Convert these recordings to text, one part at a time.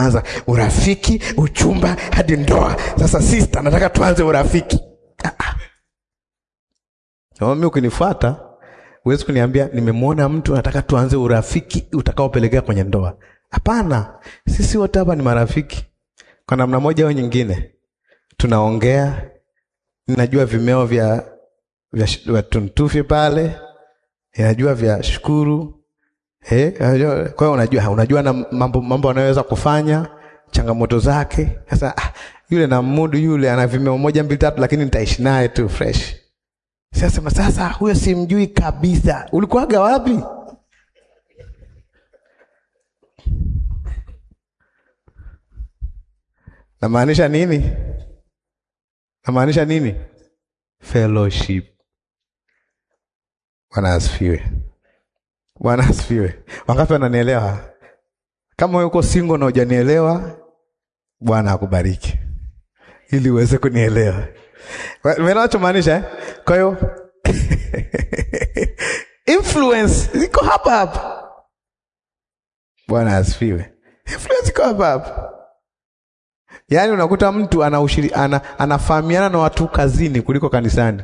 anza urafiki, uchumba hadi ndoa. Sasa sister, nataka tuanze urafiki. Ah, ah. Kama mimi ukinifuata huwezi kuniambia nimemwona mtu nataka tuanze urafiki utakaopelekea kwenye ndoa. Hapana, sisi wote hapa ni marafiki kwa namna moja au nyingine. Tunaongea, ninajua vimeo vya vya, sh- vya tuntufi pale, ninajua vya shukuru eh, unajua- kwa hiyo unajua unajua na mambo mambo anayoweza kufanya changamoto zake. Sasa ah, yule na mudu yule ana vimeo moja mbili tatu, lakini nitaishi naye tu fresh. Sasa sasa huyo simjui kabisa. Ulikuwaga wapi? Namaanisha nini? Namaanisha nini? Fellowship. Bwana asifiwe. Bwana asifiwe. Wangapi wananielewa? Kama wewe uko single na hujanielewa, Bwana akubariki ili uweze kunielewa. Umeelewa nachomaanisha eh? Kwa hiyo influence iko hapa hapa. Bwana asifiwe. Influence iko hapa hapa. Yaani unakuta mtu ana ushiri, ana, anafahamiana na watu kazini kuliko kanisani.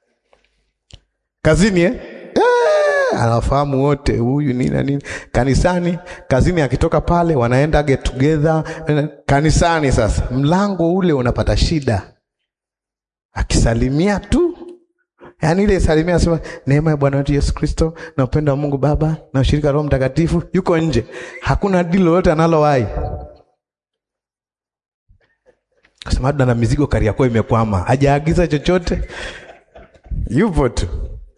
Kazini eh? Eh, anafahamu wote huyu nini na nini. Kanisani, kazini akitoka pale wanaenda get together. Kanisani sasa mlango ule unapata shida. Akisalimia tu Yaani ile salimia anasema neema ya Bwana wetu Yesu Kristo na upendo wa Mungu Baba na ushirika wa Roho Mtakatifu yuko nje. Hakuna dili lolote analowahi. Kasema na mizigo Kariakoo imekwama. Hajaagiza chochote. Yupo tu.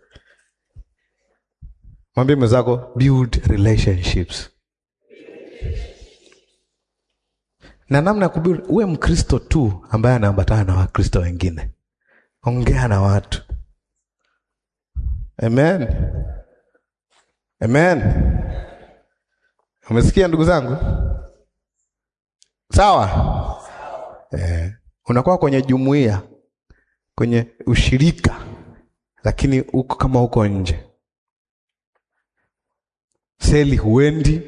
Mwambie mwenzako build relationships. Na namna ya kubuild, uwe Mkristo tu ambaye anaambatana na Wakristo wengine. Ongea na watu. Amen. Amen. Umesikia ndugu zangu? Sawa? Eh, unakuwa kwenye jumuiya, kwenye ushirika, lakini uko kama uko nje. Seli huendi,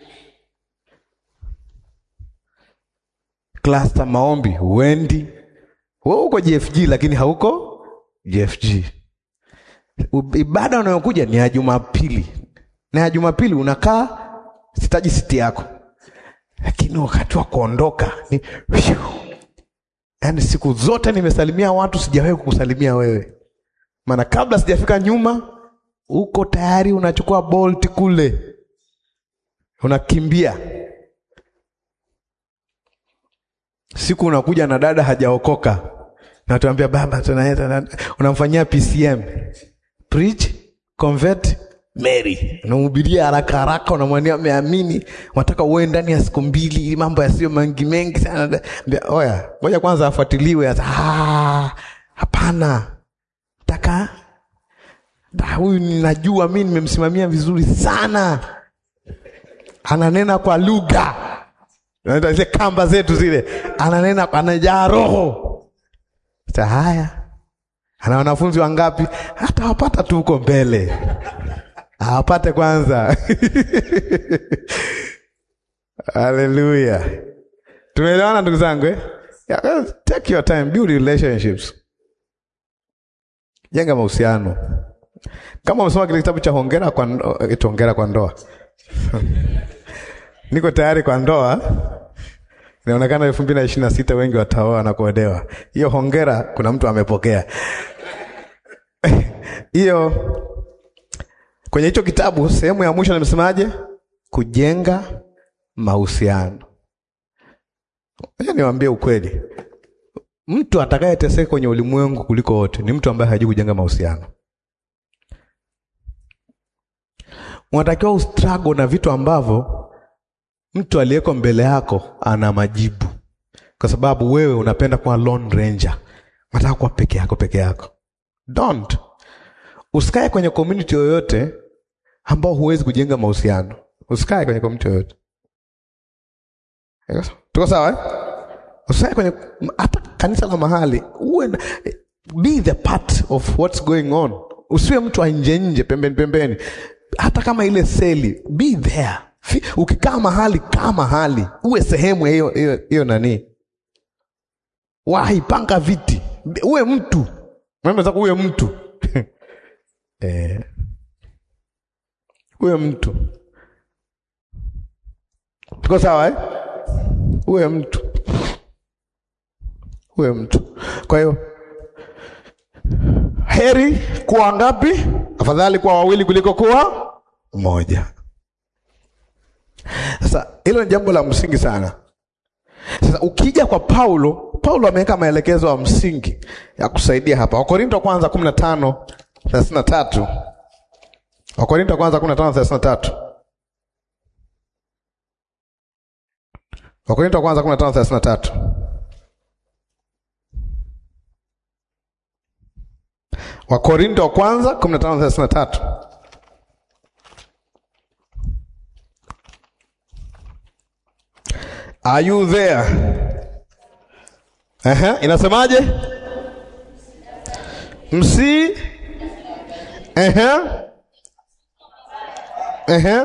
klasta maombi huendi. Wewe uko JFG lakini hauko JFG. U- Ibada unayokuja ni ya Jumapili, na ya Jumapili unakaa sitaji siti yako, lakini wakati wa kuondoka ni yaani, siku zote nimesalimia watu, sijawahi kukusalimia wewe, maana kabla sijafika nyuma, uko tayari unachukua bolt kule, unakimbia. Siku unakuja na dada hajaokoka, natuambia baba, tunaenda unamfanyia PCM preach convert Mary, unamhubiria haraka haraka, unamwambia ameamini, unataka uwe ndani ya siku mbili, mambo yasiyo mengi mengi sana. Mbia, Oya, ngoja kwanza afuatiliwe. Asa, "Ah, Hapana, taka da, huyu ninajua mi nimemsimamia vizuri sana, ananena kwa lugha Unaita zile kamba zetu zile, ananena anajaa roho. Sasa haya, ana wanafunzi wangapi? Hata wapata tu huko mbele, awapate kwanza. Haleluya, tumeelewana ndugu zangu eh? Yeah, take your time, build relationships, jenga mahusiano. Kama umesoma kile kitabu cha hongera kwa ndo- eti hongera kwa ndoa niko tayari kwa ndoa. Inaonekana elfu mbili na ishirini na sita wengi wataoa na kuolewa. Hiyo hongera, kuna mtu amepokea hiyo. Kwenye hicho kitabu sehemu ya mwisho nimesemaje? Kujenga mahusiano. Ngoja niwaambie ukweli, mtu atakayeteseka kwenye ulimwengu kuliko wote ni mtu ambaye hajui kujenga mahusiano. Unatakiwa ustruggle na vitu ambavyo mtu aliyeko mbele yako ana majibu, kwa sababu wewe unapenda kuwa lone ranger, unataka kuwa peke yako peke yako. Don't usikae kwenye community yoyote ambao huwezi kujenga mahusiano. Usikae kwenye community yoyote. Tuko sawa eh? Usikae kwenye hata kanisa la mahali, uwe na, be the part of what's going on. Usiwe mtu wa nje nje, pembeni pembeni, hata kama ile seli, be there Fi- Ukikaa mahali, kaa mahali, uwe sehemu ya hiyo hiyo hiyo nani, wahi, panga viti, uwe mtu Mwambie zako uwe mtu eh, uwe mtu. Tuko sawa eh? Uwe mtu, uwe mtu. Kwa hiyo heri kuwa ngapi? Afadhali kuwa wawili kuliko kuwa mmoja. Sasa hilo ni jambo la msingi sana. Sasa ukija kwa Paulo, Paulo ameweka maelekezo ya msingi ya kusaidia hapa. Wakorinto wa kwanza 15 33. Wakorinto wa kwanza 15 33. Wakorinto wa kwanza 15 33. Wakorinto wa kwanza 15 33. Are you there? Ehe, inasemaje? Msi Ehe. Ehe.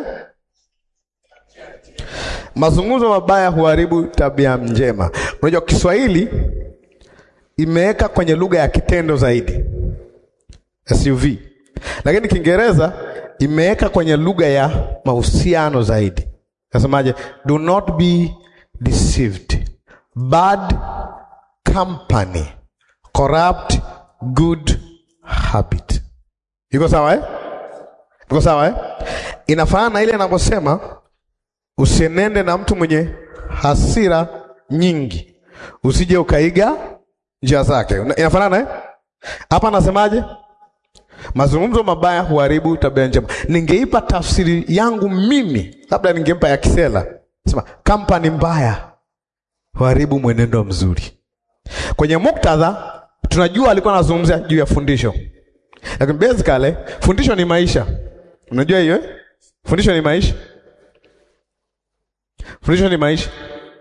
Mazungumzo mabaya huharibu tabia njema. Unajua Kiswahili imeweka kwenye lugha ya kitendo zaidi. SUV. Lakini Kiingereza imeweka kwenye lugha ya mahusiano zaidi. Nasemaje? Do not be deceived. Bad company corrupt good habit. Iko sawa eh? Iko sawa eh? Inafanana na ile inaposema usienende na mtu mwenye hasira nyingi, usije ukaiga njia zake. Inafanana eh? Hapa anasemaje? Mazungumzo mabaya huharibu tabia njema. Ningeipa tafsiri yangu mimi, labda ningempa ya Kisela, sema kampani mbaya huharibu mwenendo mzuri. Kwenye muktadha tunajua alikuwa anazungumzia juu ya fundisho, lakini basically fundisho ni maisha. Unajua hiyo eh? Fundisho ni maisha, fundisho ni maisha.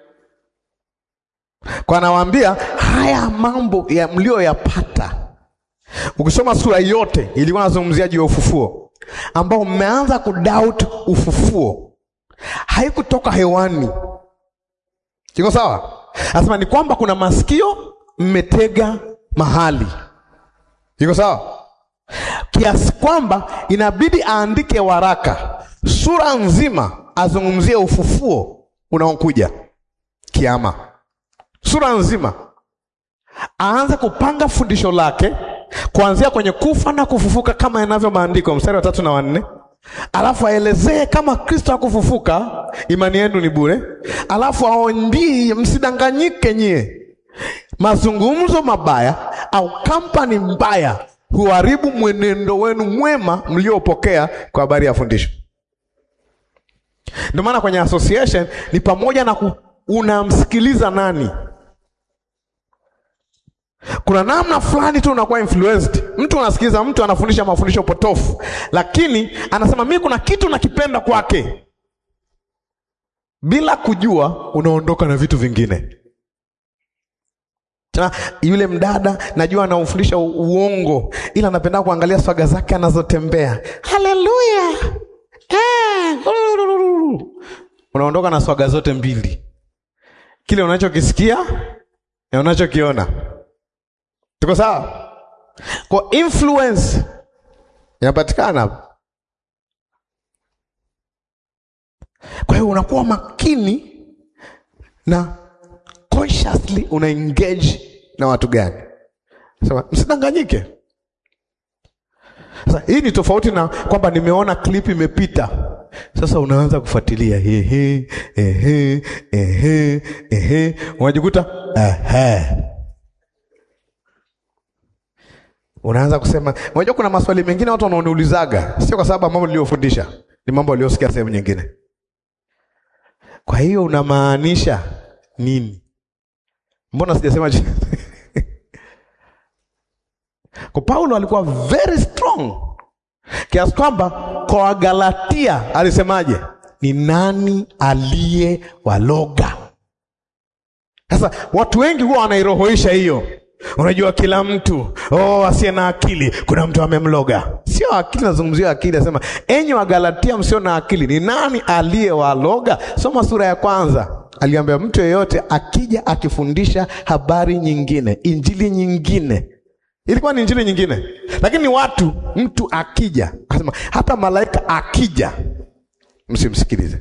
Kwa anawaambia haya mambo ya mlioyapata Ukisoma sura yote ilikuwa nazungumzia juu ya ufufuo, ambao mmeanza kudoubt ufufuo, haikutoka hewani. Iko sawa? Anasema ni kwamba kuna masikio mmetega mahali. Iko sawa? Kiasi kwamba inabidi aandike waraka sura nzima azungumzie ufufuo unaokuja kiama, sura nzima aanze kupanga fundisho lake kuanzia kwenye kufa na kufufuka kama inavyo maandiko, mstari wa tatu na wanne. Alafu aelezee kama Kristo hakufufuka, imani yenu ni bure. Alafu aondii, msidanganyike nyie, mazungumzo mabaya au kampani mbaya huharibu mwenendo wenu mwema mliopokea kwa habari ya fundisho. Ndio maana kwenye association ni pamoja na ku, unamsikiliza nani kuna namna fulani tu unakuwa influenced. Mtu unasikiliza mtu anafundisha mafundisho potofu, lakini anasema mimi kuna kitu nakipenda kwake, bila kujua unaondoka na vitu vingine. Tena yule mdada najua anaufundisha uongo, ila anapenda kuangalia swaga zake anazotembea. Haleluya! Eh, unaondoka na swaga zote mbili, kile unachokisikia na unachokiona Tuko sawa? Kwa influence inapatikana. Kwa hiyo unakuwa makini na consciously una engage na watu gani. Sema msidanganyike. Sasa hii ni tofauti na kwamba nimeona clip imepita. Sasa unaanza kufuatilia ehe ehe ehe ehe, unajikuta ehe unaanza kusema, unajua kuna maswali mengine watu wanaoniulizaga, sio kwa sababu mambo niliyofundisha, ni mambo waliosikia sehemu nyingine. Kwa hiyo unamaanisha nini? Mbona sijasema kwa Paulo alikuwa very strong kiasi kwamba kwa Wagalatia alisemaje? Ni nani aliye waloga? Sasa watu wengi huwa wanairohoisha hiyo unajua kila mtu oh, asiye na akili kuna mtu amemloga. Sio akili, nazungumzia akili. Asema enyi Wagalatia msio na akili, ni nani aliyewaloga? Soma sura ya kwanza. Aliambia mtu yeyote akija akifundisha habari nyingine, injili nyingine ilikuwa ni injili nyingine, lakini ni watu. Mtu akija akasema, hata malaika akija, msimsikilize.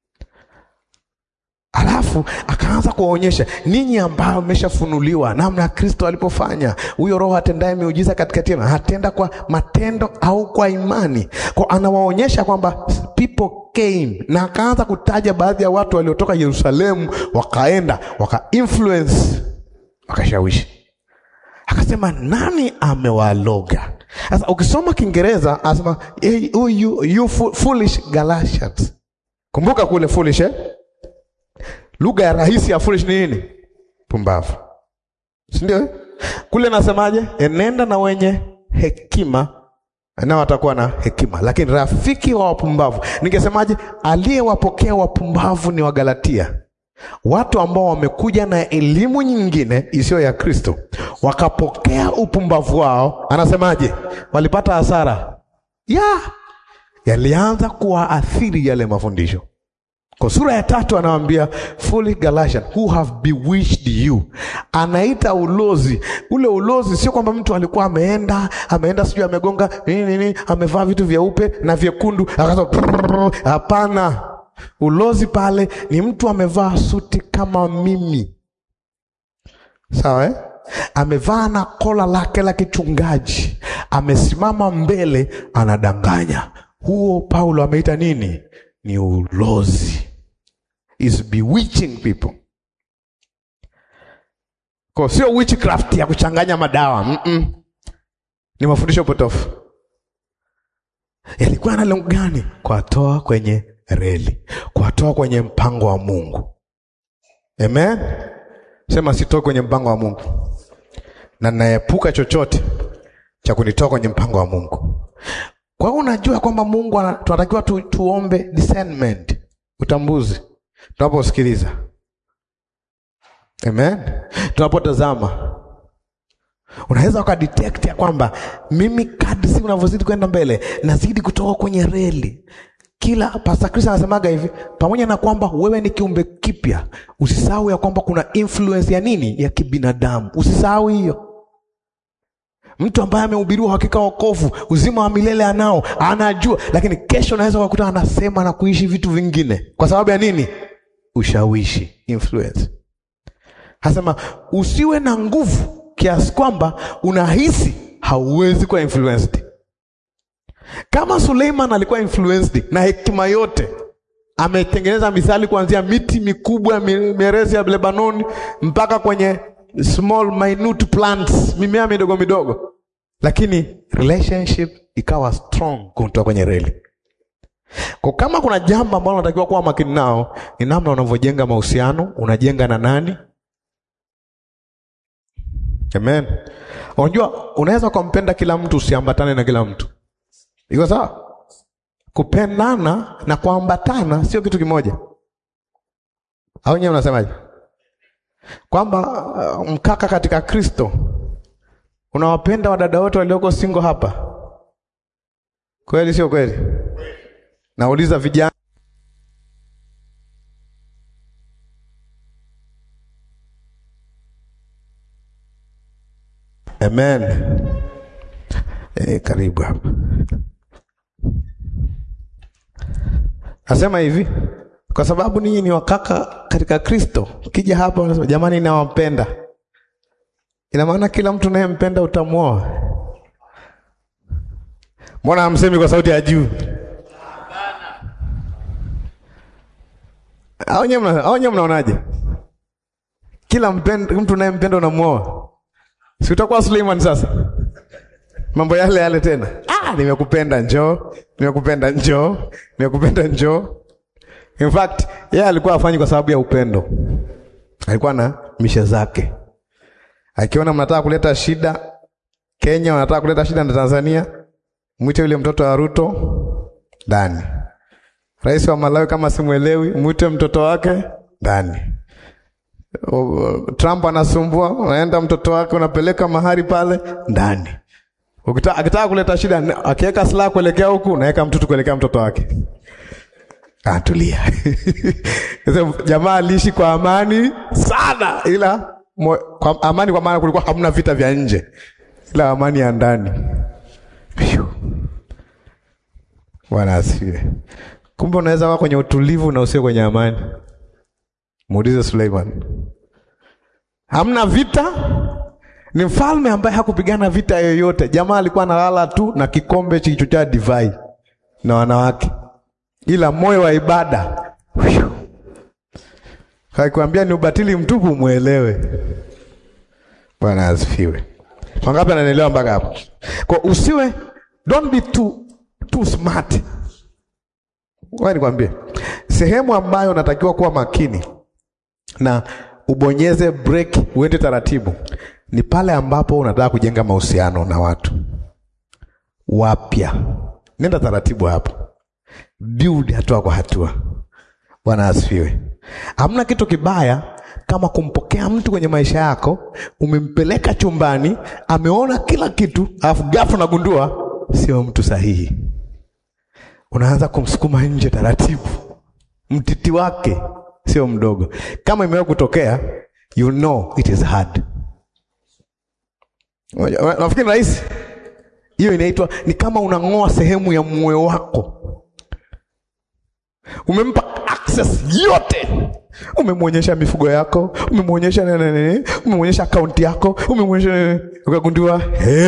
Alafu akaanza kuwaonyesha ninyi ambao mmeshafunuliwa namna Kristo alipofanya. Huyo Roho atendaye miujiza katikati yenu hatenda kwa matendo au kwa imani? Kwa anawaonyesha kwamba people came, na akaanza kutaja baadhi ya watu waliotoka Yerusalemu wakaenda waka influence wakashawishi Akasema, nani amewaloga? Sasa ukisoma Kiingereza anasema hey, you, you, you foolish Galatians. Kumbuka kule foolish eh? Lugha ya rahisi ya foolish ni nini? Pumbavu, si ndio? Kule nasemaje? Enenda na wenye hekima nao watakuwa na hekima, lakini rafiki wa wapumbavu. Ningesemaje? Aliyewapokea wapumbavu ni Wagalatia watu ambao wamekuja na elimu nyingine isiyo ya Kristo, wakapokea upumbavu wao. Anasemaje? Walipata hasara ya yalianza kuwaathiri yale mafundisho. Kwa sura ya tatu anawaambia foolish Galatian who have bewitched you. Anaita ulozi. Ule ulozi sio kwamba mtu alikuwa ameenda ameenda sijui amegonga nini nini, amevaa vitu vyeupe na vyekundu akaanza. Hapana. Ulozi pale ni mtu amevaa suti kama mimi, sawa eh? Amevaa na kola lake la kichungaji, amesimama mbele, anadanganya. Huo Paulo ameita nini? Ni ulozi, is bewitching people. Kwa sio witchcraft ya kuchanganya madawa mm -mm. Ni mafundisho potofu. Yalikuwa na lengo gani? Kuwatoa kwenye reli, kuwatoa kwenye mpango wa Mungu. Amen, sema sitoki kwenye mpango wa Mungu na naepuka chochote cha kunitoa kwenye mpango wa Mungu. Kwa hiyo unajua kwamba Mungu tunatakiwa tu, tuombe discernment, utambuzi tunaposikiliza. Amen, tunapotazama unaweza ukadetect ya kwamba mimi kadri siku unavyozidi kwenda mbele nazidi kutoka kwenye reli kila Pastor Chris anasemaga hivi, pamoja na kwamba wewe ni kiumbe kipya, usisahau ya kwamba kuna influence ya nini, ya kibinadamu. Usisahau hiyo. Mtu ambaye amehubiriwa hakika wokovu, uzima wa milele anao, anajua, lakini kesho unaweza kukuta anasema na kuishi vitu vingine. Kwa sababu ya nini? Ushawishi, influence. Hasema usiwe na nguvu kiasi kwamba unahisi hauwezi kuwa influenced. Kama Suleiman alikuwa influenced na hekima yote, ametengeneza misali kuanzia miti mikubwa mierezi ya Lebanoni mpaka kwenye small minute plants, mimea midogo midogo, lakini relationship ikawa strong kumtoa kwenye reli. Kwa kama kuna jambo ambalo unatakiwa kuwa makini nao, ni namna unavyojenga mahusiano. Unajenga na nani? Amen. Unajua, unaweza ukampenda kila mtu, usiambatane na kila mtu Iko sawa? Kupendana na kuambatana sio kitu kimoja, au nyewe unasemaje? Kwamba uh, mkaka katika Kristo unawapenda wadada wote walioko single hapa, kweli sio kweli? Nauliza vijana, amen. E, karibu hapa Nasema hivi kwa sababu ninyi ni wakaka katika Kristo. Kija hapa unasema jamani, nawapenda, ina maana kila mtu unayempenda utamwoa. Mbona hamsemi kwa sauti ya juu? Au nyewe mnaonaje? Kila mpenda, mtu unayempenda unamwoa, si utakuwa Suleiman sasa? Mambo yale yale tena. Ah, nimekupenda njoo, nimekupenda njoo, nimekupenda njoo. In fact, yeye alikuwa afanyi kwa sababu ya upendo. Alikuwa na mishe zake. Akiona mnataka kuleta shida Kenya, wanataka kuleta shida na Tanzania, mwite yule mtoto wa Ruto ndani. Rais wa Malawi kama simwelewi, mwite mtoto wake ndani. O- Trump anasumbua, unaenda mtoto wake unapeleka mahali pale ndani. Ukita- Akitaka kuleta shida, akiweka silaha kuelekea huku, unaweka mtutu kuelekea mtoto wake. Atulia. Sasa Jamaa aliishi kwa amani sana, ila mo, kwa amani kwa maana kulikuwa hamna vita vya nje, ila amani ya ndani. Phew. Bwana asifiwe. Kumbe unaweza kuwa kwenye utulivu na usio kwenye amani. Muulize Suleiman. Hamna vita, ni mfalme ambaye hakupigana vita yoyote. Jamaa alikuwa analala tu na kikombe kilichojaa divai na wanawake, ila moyo wa ibada. Phew. Haikuambia ni ubatili mtupu, mwelewe. Bwana asifiwe. Wangapi ananielewa mpaka hapo? Kwa usiwe, don't be too, too smart. Wewe nikwambie, sehemu ambayo unatakiwa kuwa makini na ubonyeze break, uende taratibu, ni pale ambapo unataka kujenga mahusiano na watu wapya. Nenda taratibu hapo, build hatua kwa hatua. Bwana asifiwe. Hamna kitu kibaya kama kumpokea mtu kwenye maisha yako, umempeleka chumbani, ameona kila kitu, alafu ghafla unagundua sio mtu sahihi. Unaanza kumsukuma nje taratibu, mtiti wake sio mdogo. Kama imewahi kutokea, you know it is hard. Unajua- Nafikiri rahisi hiyo inaitwa ni kama unang'oa sehemu ya moyo wako umempa access yote, umemwonyesha mifugo yako, umemwonyesha nini nini, umemwonyesha akaunti yako, umemwonyesha nini, ukagundua he,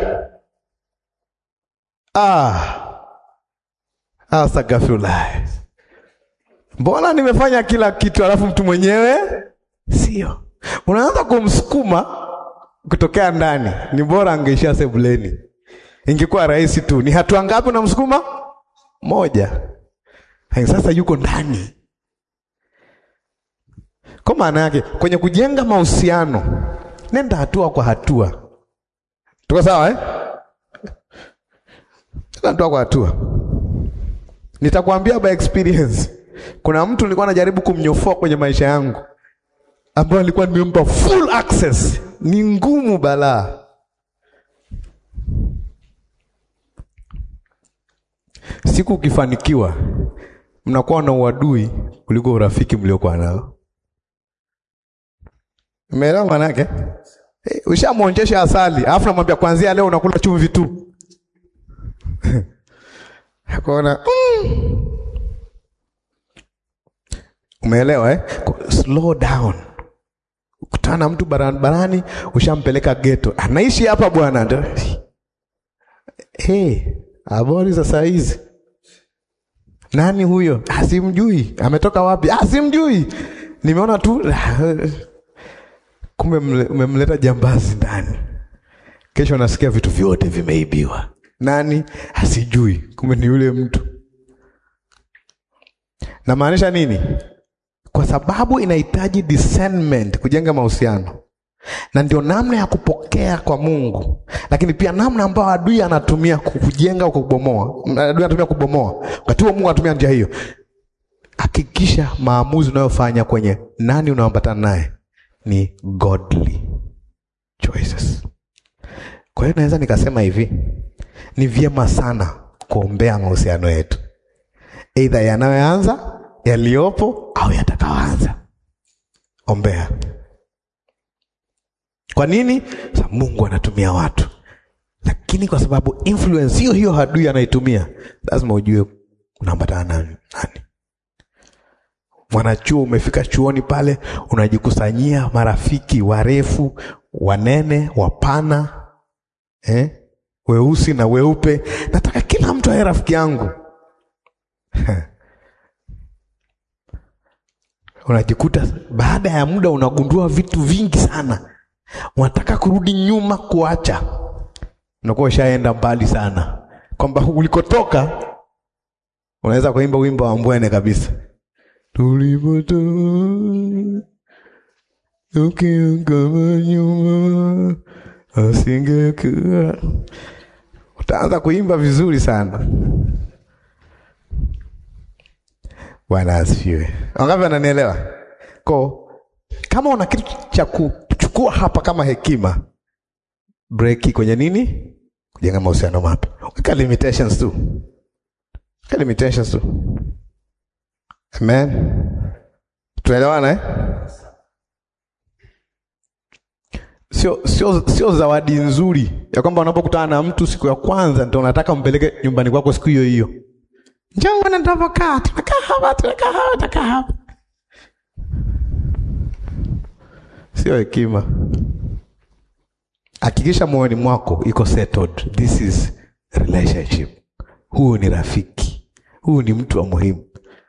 ah, astagfirullah, mbona nimefanya kila kitu alafu mtu mwenyewe sio. Unaanza kumsukuma kutokea ndani. Ni bora angeishia sebuleni, ingekuwa rahisi tu. Ni hatua ngapi unamsukuma? Moja. Hai, Sasa yuko ndani. Kwa maana yake kwenye kujenga mahusiano, nenda hatua kwa hatua. Tuko sawa eh? Nenda hatua kwa hatua. Nitakwambia by experience. Kuna mtu nilikuwa najaribu kumnyofoa kwenye maisha yangu, ambayo nilikuwa nimempa full access. Ni ngumu balaa. Siku ukifanikiwa mnakuwa na uadui kuliko urafiki mliokuwa nao. Umeelewa maana yake? Eh, ushamwonjesha asali, alafu namwambia kuanzia leo unakula chumvi tu. Akaona mm. Umeelewa eh? Ko- Slow down. Kutana na mtu barabarani, ushampeleka geto, anaishi hapa bwana. Ndio. Hey, habari za saa hizi? Nani huyo? Ah, simjui. Ametoka wapi? Ah, simjui. Nimeona tu kumbe mle- umemleta jambazi ndani. Kesho nasikia vitu vyote vimeibiwa. Nani? Asijui. Kumbe ni yule mtu. Namaanisha nini? Kwa sababu inahitaji discernment kujenga mahusiano, na ndio namna ya kupokea kwa Mungu, lakini pia namna ambayo adui anatumia kujenga au kubomoa. Adui anatumia kubomoa, wakati huo Mungu anatumia njia hiyo. Hakikisha maamuzi unayofanya kwenye nani unaambatana naye ni godly choices. Kwa hiyo naweza nikasema hivi, ni vyema sana kuombea mahusiano yetu, aidha yanayoanza, yaliyopo au yatakayoanza. Ombea. Kwa nini? Sababu Mungu anatumia watu, lakini kwa sababu influence hiyo hiyo adui anaitumia, lazima ujue unaambatana na nani. Mwanachuo umefika chuoni pale, unajikusanyia marafiki warefu, wanene, wapana, eh? weusi na weupe. Nataka kila mtu awe rafiki yangu. Unajikuta baada ya muda unagundua vitu vingi sana, unataka kurudi nyuma, kuacha, unakuwa ushaenda mbali sana, kwamba ulikotoka unaweza kuimba wimbo wa Mbwene kabisa tulipotoka ukiangalia nyuma asingekuwa. Utaanza kuimba vizuri sana. Bwana asifiwe. Wangapi wananielewa? Ko Kama una kitu cha kuchukua hapa kama hekima, breki kwenye nini? Kujenga mahusiano mapya. Weka limitations tu, weka limitations tu. Amen, tunaelewana eh? Sio, sio, sio zawadi nzuri ya kwamba unapokutana na mtu siku ya kwanza ndio unataka umpeleke nyumbani kwako siku hiyo hiyo. Njoo uone tunavyokaa, tunakaa hapa, tunakaa hapa, tunakaa hapa. Sio hekima. Hakikisha moyoni mwako iko settled. This is relationship. Huyu ni rafiki, huyu ni mtu wa muhimu.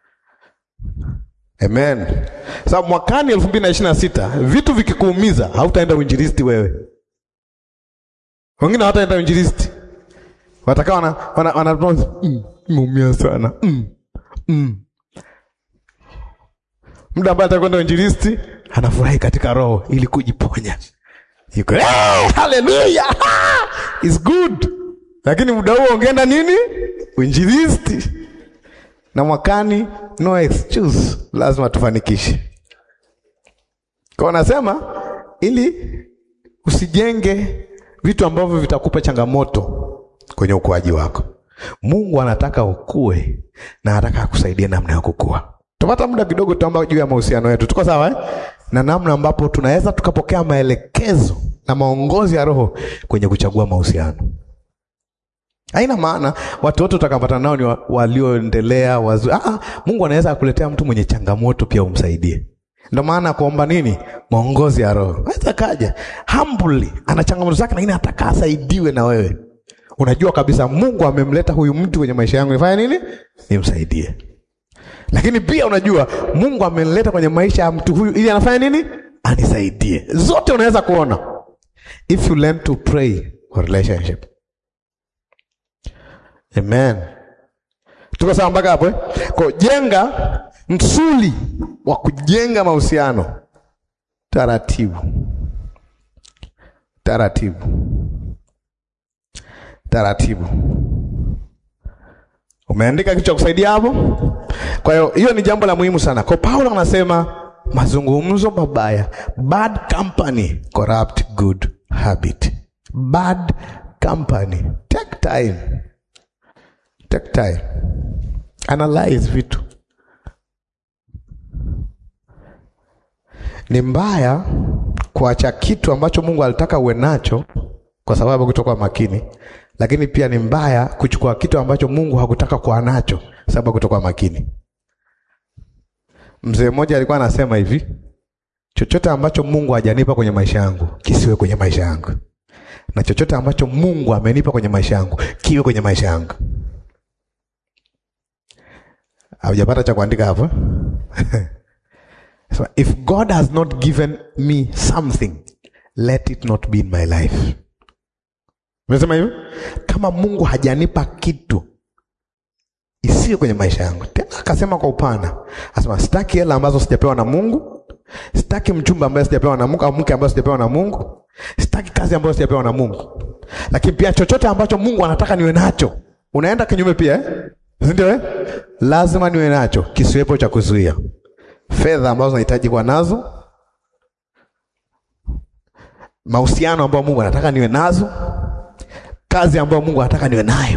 Amen. Sasa mwakani elfu mbili na ishirini na sita vitu vikikuumiza, hautaenda uinjilisti wewe. Wengine hawataenda uinjilisti, watakaa wana, wana, wana, mm, imeumia sana mm, mm. Muda ambaye atakwenda uinjilisti anafurahi katika roho ili kujiponya. Yuko hey, haleluya is good, lakini muda huo ungeenda nini? Uinjilisti. Na mwakani no excuse, lazima tufanikishe. Kwa nasema ili usijenge vitu ambavyo vitakupa changamoto kwenye ukuaji wako. Mungu anataka ukue na anataka akusaidie namna ya kukua. Tupata muda kidogo, tutaomba juu ya mahusiano yetu. Tuko sawa eh? Na namna ambapo tunaweza tukapokea maelekezo na maongozi ya Roho kwenye kuchagua mahusiano. Haina maana watu wote utakapata nao ni wa- walioendelea wazuri. Ah, Mungu anaweza akuletea mtu mwenye changamoto pia umsaidie. Ndio maana kuomba nini? Maongozi ya Roho. Aweza kaja humbly, ana changamoto zake, lakini anataka asaidiwe na wewe. Unajua kabisa Mungu amemleta huyu mtu kwenye maisha yangu, nifanye nini? Nimsaidie. Lakini pia unajua Mungu amenileta kwenye maisha ya mtu huyu ili anafanya nini? Anisaidie. Zote unaweza kuona if you learn to pray for relationship. Amen. Tuko sawa mpaka hapo eh? Kwa jenga msuli wa kujenga mahusiano taratibu, taratibu, taratibu. Umeandika kitu cha kusaidia hapo? Kwa hiyo hiyo ni jambo la muhimu sana. Kwa Paulo anasema mazungumzo mabaya, bad company corrupt good habit. Bad company, take time Take time. Analyze vitu. Ni mbaya kuacha kitu ambacho Mungu alitaka uwe nacho kwa sababu kutokuwa makini, lakini pia ni mbaya kuchukua kitu ambacho Mungu hakutaka kuwa nacho sababu kutokuwa makini. Mzee mmoja alikuwa anasema hivi, chochote ambacho Mungu hajanipa kwenye maisha yangu kisiwe kwenye maisha yangu, na chochote ambacho Mungu amenipa kwenye maisha yangu kiwe kwenye maisha yangu. Haujapata cha kuandika hapo? So, if God has not given me something, let it not be in my life. Umesema hivyo? Kama Mungu hajanipa kitu isiwe kwenye maisha yangu. Tena akasema kwa upana, asema sitaki hela ambazo sijapewa na Mungu, sitaki mchumba ambaye sijapewa na Mungu au mke ambaye sijapewa na Mungu, sitaki kazi ambayo sijapewa na Mungu. Lakini pia chochote ambacho Mungu anataka niwe nacho, unaenda kinyume pia eh? Ndio eh? Lazima niwe nacho, kisiwepo cha kuzuia. Fedha ambazo nahitaji kuwa nazo, mahusiano ambayo Mungu anataka niwe nazo, kazi ambayo Mungu anataka niwe nayo.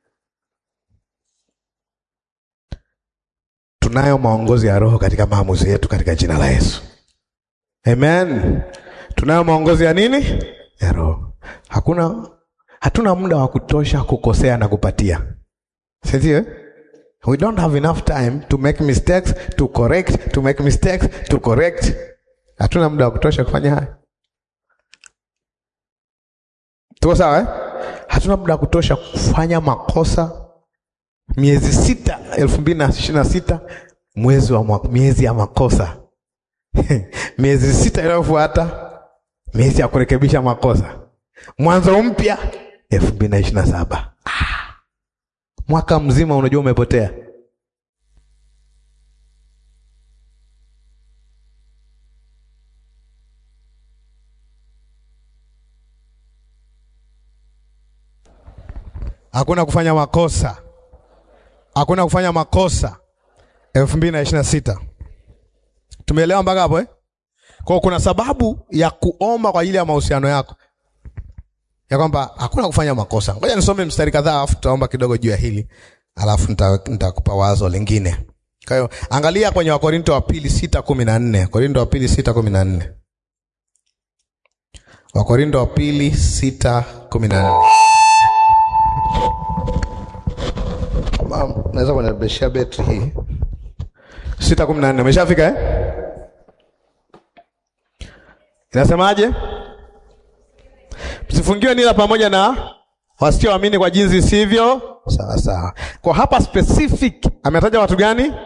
Tunayo maongozi ya Roho katika maamuzi yetu katika jina la Yesu. Amen. Tunayo maongozi ya nini? Ya Roho. Hakuna hatuna muda wa kutosha kukosea na kupatia. Si ndio? eh? We don't have enough time to make mistakes, to correct, to make mistakes, to correct. Hatuna muda wa kutosha kufanya haya. Tuko sawa eh? Hatuna muda wa kutosha kufanya makosa. Miezi sita elfu mbili na ishirini na sita mwezi wa mwa- miezi ya makosa miezi sita inayofuata miezi ya kurekebisha makosa. Mwanzo mpya elfu mbili na ishirini na saba mwaka mzima unajua umepotea. Hakuna kufanya makosa, hakuna kufanya makosa. elfu mbili na ishirini na sita tumeelewa mpaka hapo eh? Kwa kuna sababu ya kuomba kwa ajili ya mahusiano yako, ya kwamba hakuna kufanya makosa. Ngoja nisome mstari kadhaa, alafu tutaomba kidogo juu ya hili, alafu nitakupa wazo lingine. Kwa hiyo angalia kwenye Wakorinto wa pili sita kumi na nne Korinto wa pili sita kumi na nne Wakorinto wa pili sita kumi na nne Naweza kunibeshia betri hii sita kumi na nne Umeshafika eh? Inasemaje? Msifungiwe nila pamoja na wasioamini kwa jinsi isivyo sawa sawa. Kwa hapa specific ametaja watu gani?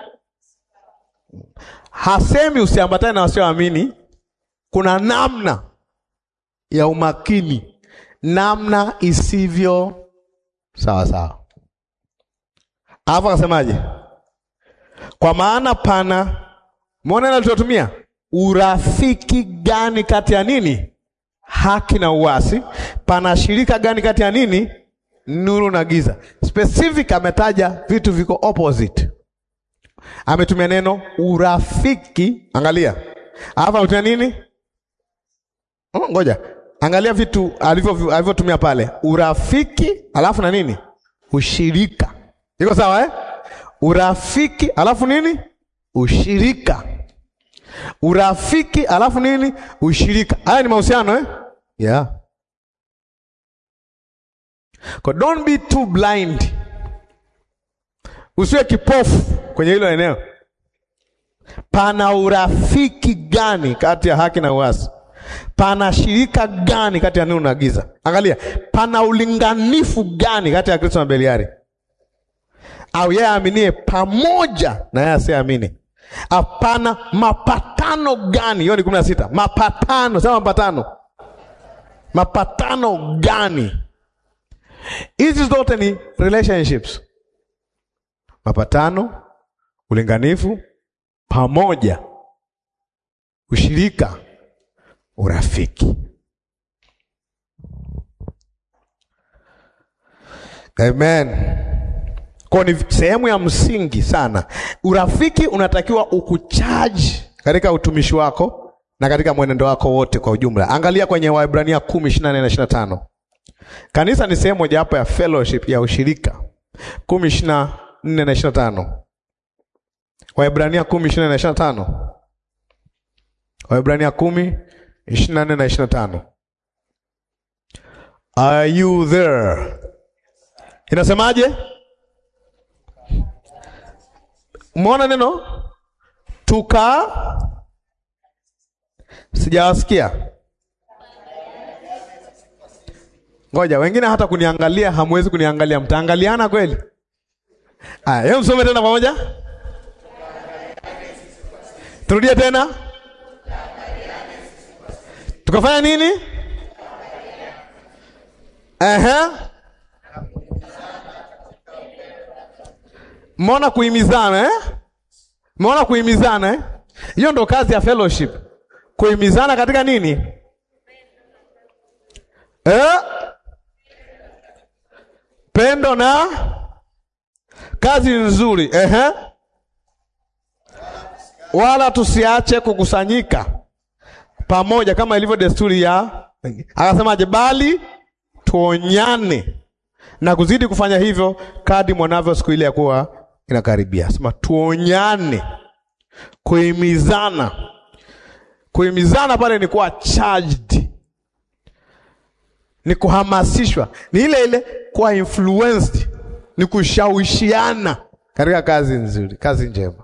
Hasemi usiambatane na wasioamini. Kuna namna ya umakini, namna isivyo sawa sawa. Alafu akasemaje? Kwa maana pana, mwona neno tulotumia urafiki gani kati ya nini? Haki na uasi. Pana shirika gani kati ya nini? Nuru na giza. Specific ametaja vitu viko opposite. Ametumia neno urafiki, angalia. Alafu ametumia nini? Oh, ngoja. Angalia vitu alivyo alivyotumia pale. Urafiki, alafu na nini? Ushirika. Iko sawa eh? Urafiki, alafu nini? Ushirika. Urafiki alafu nini? Ushirika. Haya ni mahusiano eh? Yeah. Kwa don't be too blind. Usiwe kipofu kwenye hilo eneo. Pana urafiki gani kati ya haki na uasi? Pana shirika gani kati ya nuru na giza? Angalia, pana ulinganifu gani kati ya Kristo na Beliari? Au yeye aaminie pamoja na yeye asiyeamini? Hapana mapatano gani? Hiyo ni kumi na sita. Mapatano, sema mapatano. Mapatano gani? Hizi zote ni relationships. Mapatano, ulinganifu, pamoja, ushirika, urafiki. Amen. Kwa ni sehemu ya msingi sana. Urafiki unatakiwa ukuchaji katika utumishi wako na katika mwenendo wako wote kwa ujumla. Angalia kwenye Waebrania kumi ishirini na nne na ishirini na tano. Kanisa ni sehemu mojawapo ya fellowship ya ushirika. kumi ishirini na nne na ishirini na tano. Waebrania kumi ishirini na nne na ishirini na tano. Waebrania kumi ishirini na nne na ishirini na tano. Are you there? Inasemaje? Umeona neno tuka, sijawasikia. Ngoja, wengine hata kuniangalia hamwezi kuniangalia, mtaangaliana kweli? Aya, yeye msome tena pamoja, turudie tena. Tukafanya nini? Ehe. Mmeona kuhimizana eh? Mmeona kuhimizana eh? Hiyo ndo kazi ya fellowship. Kuhimizana katika nini? Eh? Pendo na kazi nzuri. Ehe. Wala tusiache kukusanyika pamoja kama ilivyo desturi ya akasemaje, bali tuonyane na kuzidi kufanya hivyo kadi mwanavyo siku ile ya kuwa inakaribia. Sema tuonyane, kuhimizana. Kuhimizana pale ni kuwa charged, ni kuhamasishwa, ni ile ile kuwa influenced, ni kushawishiana katika kazi nzuri, kazi njema.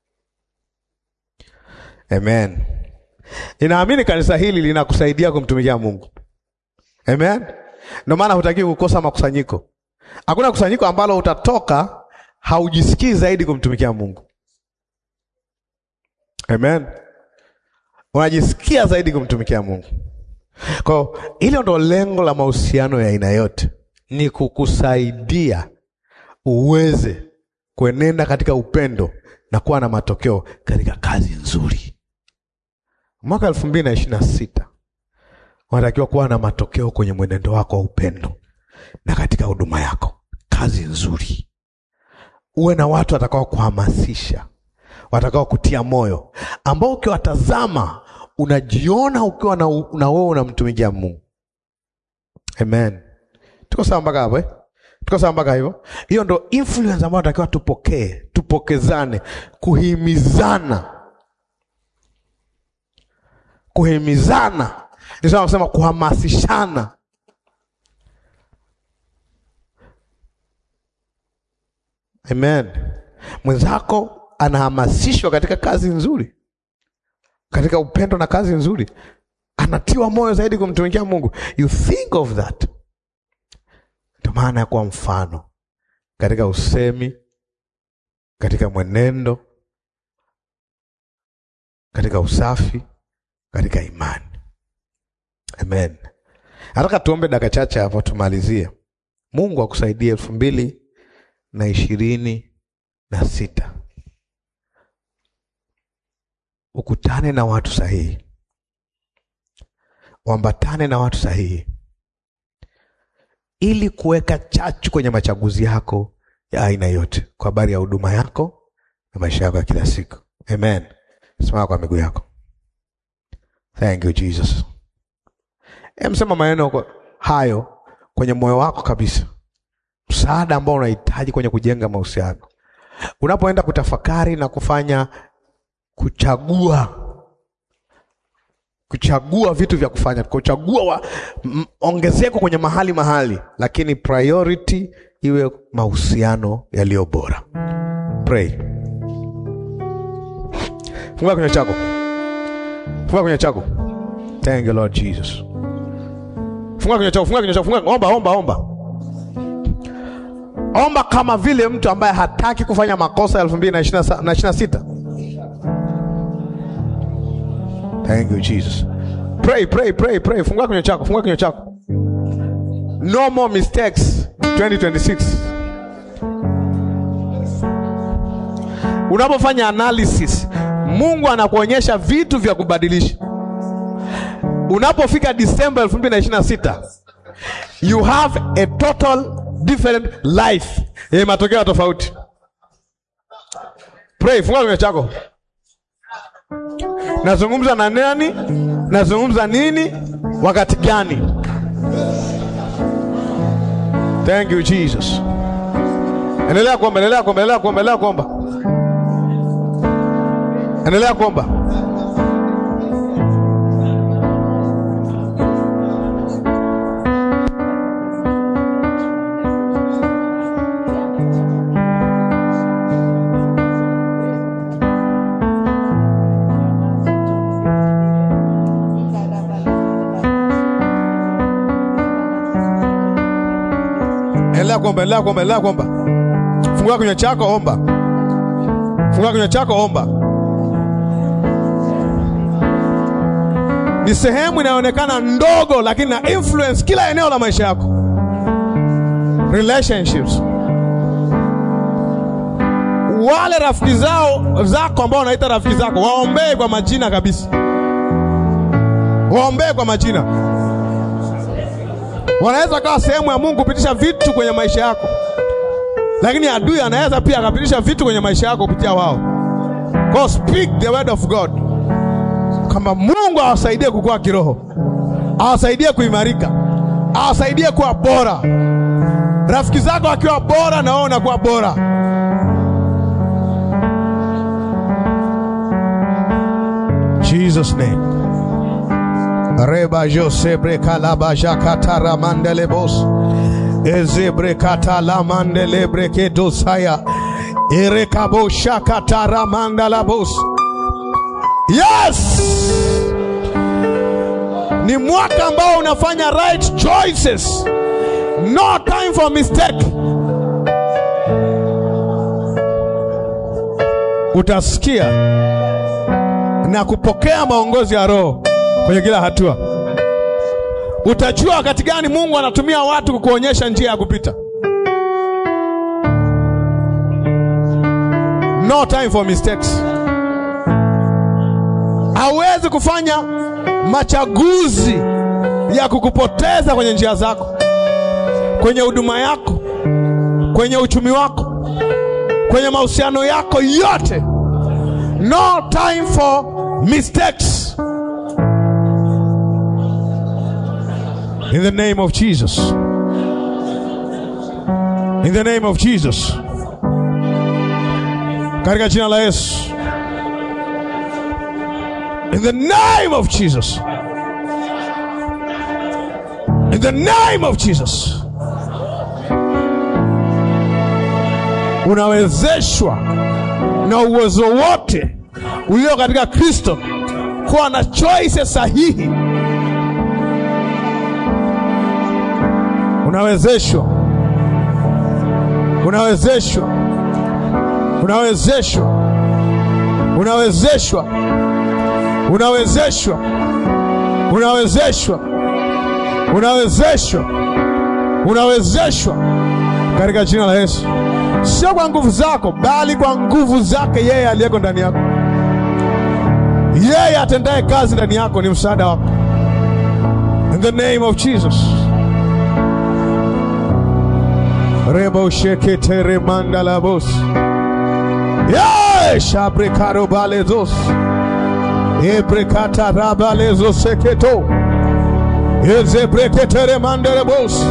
Amen. Ninaamini kanisa hili linakusaidia kumtumikia Mungu. Amen. Ndio maana hutaki kukosa makusanyiko. Hakuna kusanyiko ambalo utatoka haujisikii zaidi kumtumikia Mungu. Amen. Unajisikia zaidi kumtumikia Mungu. Kwa hilo ndo lengo la mahusiano ya aina yote, ni kukusaidia uweze kuenenda katika upendo na kuwa na matokeo katika kazi nzuri. Mwaka elfu mbili na ishirini na sita unatakiwa kuwa na matokeo kwenye mwenendo wako wa upendo na katika huduma yako, kazi nzuri. Uwe na watu watakao kuhamasisha, watakao kutia moyo, ambao ukiwatazama unajiona ukiwa na, na wewe unamtumikia Mungu. Amen. Tuko sawa mpaka hapo eh? Tuko sawa mpaka hivyo? Hiyo ndo influence ambayo natakiwa tupokee, tupokezane, kuhimizana, kuhimizana, nisema kusema kuhamasishana. Amen. Mwenzako anahamasishwa katika kazi nzuri, katika upendo na kazi nzuri, anatiwa moyo zaidi kumtumikia Mungu. You think of that. Ndio maana ya kuwa mfano katika usemi, katika mwenendo, katika usafi, katika imani. Amen. Nataka tuombe dakika chache hapo tumalizie. Mungu akusaidie elfu mbili na ishirini na sita ukutane na watu sahihi, uambatane na watu sahihi ili kuweka chachu kwenye machaguzi yako ya aina yote, kwa habari ya huduma yako na maisha yako ya kila siku. Amen. Simama kwa miguu yako. Thank you Jesus. Emsema maneno hayo kwenye moyo wako kabisa, msaada ambao unahitaji kwenye kujenga mahusiano. Unapoenda kutafakari na kufanya kuchagua kuchagua vitu vya kufanya, kuchagua wa, m, ongezeko kwenye mahali mahali, lakini priority iwe mahusiano yaliyo bora. Pray. Funga kinywa chako, funga kinywa chako. Thank you Lord Jesus. Funga kinywa chako, funga kinywa chako, funga. Omba, omba, omba, omba kama vile mtu ambaye hataki kufanya makosa elfu mbili na ishirini na sita. Thank you Jesus. Pray, pray, pray, pray. Fungua kinywa chako, fungua kinywa chako. No more mistakes 2026. Unapofanya analysis, Mungu anakuonyesha vitu vya kubadilisha. Unapofika Disemba 2026, you have a total different life. Yenye matokeo tofauti. Pray, fungua kinywa chako. Nazungumza na nani? Nazungumza nini? Wakati gani? Thank you Jesus. Endelea kuomba, endelea kuomba, endelea kuomba, endelea kuomba. Endelea kuomba. Endelea kuomba, endelea kuomba, endelea kuomba. Fungua kinywa chako, omba. Fungua kinywa chako, omba. Ni sehemu inayoonekana ndogo, lakini na influence kila eneo la maisha yako. Relationships. Wale rafiki zao zako ambao wanaita rafiki zako, waombee kwa majina kabisa, waombee kwa majina wanaweza kawa sehemu ya Mungu kupitisha vitu kwenye maisha yako, lakini adui anaweza pia akapitisha vitu kwenye maisha yako kupitia wao. Go speak the word of God, kama Mungu awasaidie kukua kiroho, awasaidie kuimarika, awasaidie kuwa bora. Rafiki zako akiwa bora, na wewe unakuwa bora. Jesus name reba josebre kalaba jakatara mandelebos ezebre katala mandelebre kedosaya erekabo shakatara mandalabos. Yes, ni mwaka ambao unafanya right choices, no time for mistake. Utasikia na kupokea maongozi ya Roho kwenye kila hatua. Utajua wakati gani Mungu anatumia watu kukuonyesha njia ya kupita. No time for mistakes. Hauwezi kufanya machaguzi ya kukupoteza kwenye njia zako, kwenye huduma yako, kwenye uchumi wako, kwenye mahusiano yako yote. No time for mistakes. In the name of Jesus. In the name of Jesus. Katika jina la Yesu. In the name of Jesus. In the name of Jesus. Unawezeshwa na uwezo wote ulio katika Kristo kuwa na choice sahihi. Unawezeshwa, unawezeshwa, unawezeshwa, unawezeshwa, unawezeshwa, unawezeshwa, unawezeshwa, unawezeshwa katika jina la Yesu, sio kwa nguvu zako, bali kwa nguvu zake yeye aliyeko ndani yako. Yeye atendaye kazi ndani yako ni msaada wako. In the name of Jesus. Rebo shekete remanda la bos. Ye shabrekaro balezos. Ebrekata rabalezo seketo. Eze brekete remanda la bos.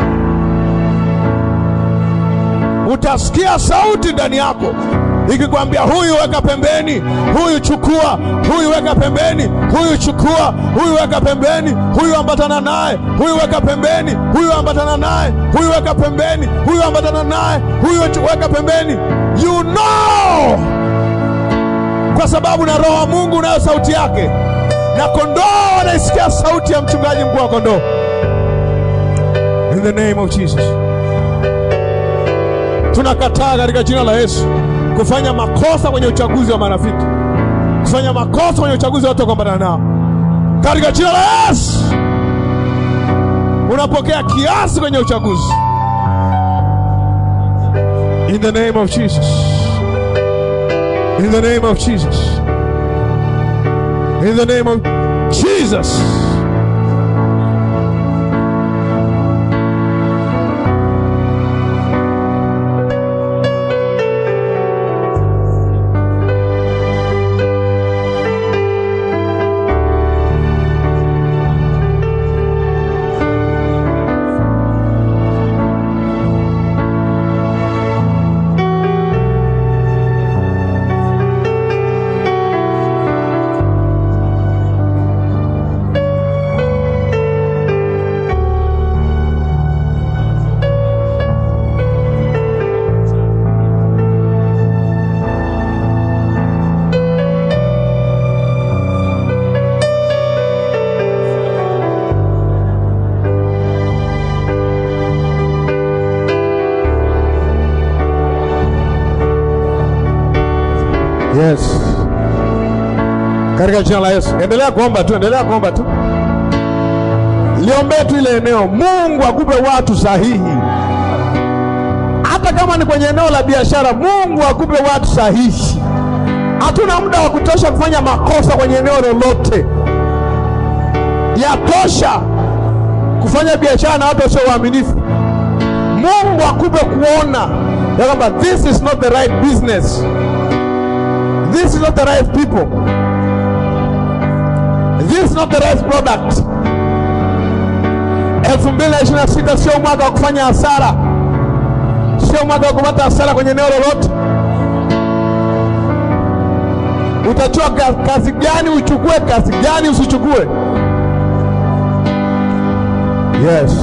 Utasikia sauti ndani yako ikikwambia huyu weka pembeni, huyu chukua, huyu weka pembeni, huyu chukua, huyu weka pembeni, huyu ambatana naye, huyu weka pembeni, huyu ambatana naye, huyu weka pembeni, huyu ambatana naye, huyu weka pembeni. You know, kwa sababu na Roho wa Mungu unayo sauti yake, na kondoo wanaisikia sauti ya mchungaji mkuu wa kondoo. In the name of Jesus, tunakataa katika jina la Yesu kufanya makosa kwenye uchaguzi wa marafiki, kufanya makosa kwenye uchaguzi wa watu kuambana nao, katika jina la Yesu. Unapokea kiasi kwenye uchaguzi, in the name of Jesus, in the name of Jesus, in the name of Jesus. Yes. Katika jina la Yesu. Endelea kuomba tu, endelea kuomba tu. Liombee tu ile eneo. Mungu akupe watu sahihi. Hata kama ni kwenye eneo la biashara, Mungu akupe watu sahihi. Hatuna muda wa kutosha kufanya makosa kwenye eneo lolote. Yatosha kufanya biashara na watu wasio waaminifu. Mungu akupe kuona ya kwamba this is not the right business. This is not the right people. This is not the right product. 2026 sio mwaka wa kufanya hasara, sio mwaka wa kupata hasara kwenye eneo lolote. Utachua kazi gani uchukue, kazi gani usichukue. Yes.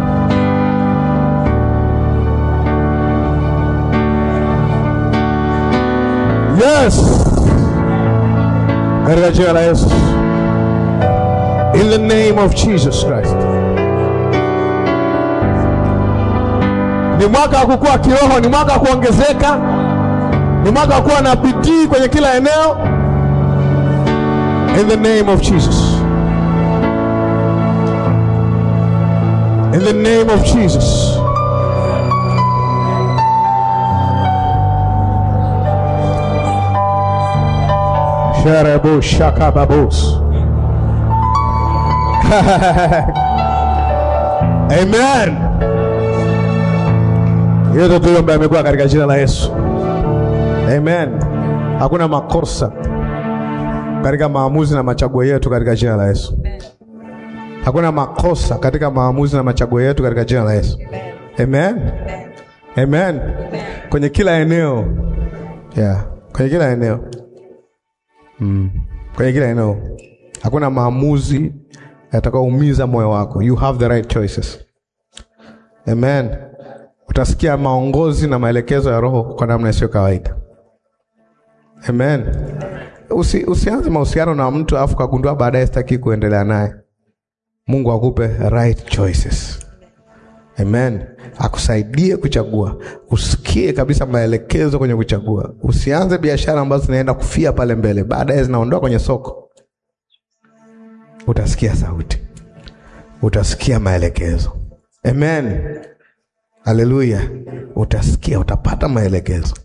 Yes. Katika jina la Yesu. In the name of Jesus Christ. Ni mwaka wa kukua kiroho, ni mwaka wa kuongezeka, ni mwaka wa kuwa na bidii kwenye kila eneo. In the name of Jesus. In the name of Jesus. Sharabo shakababos. Amen. Yote tuombe amekuwa katika jina la Yesu. Amen. Hakuna makosa katika maamuzi na machaguo yetu katika jina la Yesu. Hakuna makosa katika maamuzi na machaguo yetu katika jina la Yesu. Amen. Amen. Kwenye kila eneo. Yeah. Kwenye kila eneo. Mm. Kwenye kila eneo. Hakuna maamuzi yatakayoumiza moyo wako. You have the right choices. Amen. Utasikia maongozi na maelekezo ya Roho kwa namna isiyo kawaida. Amen. Usi, usianze mahusiano na mtu afu kagundua baadaye sitaki kuendelea naye. Mungu akupe right choices. Amen. Akusaidie kuchagua, usikie kabisa maelekezo kwenye kuchagua. Usianze biashara ambazo zinaenda kufia pale mbele, baadaye zinaondoka kwenye soko. Utasikia sauti, utasikia maelekezo. Amen. Haleluya. Utasikia, utapata maelekezo.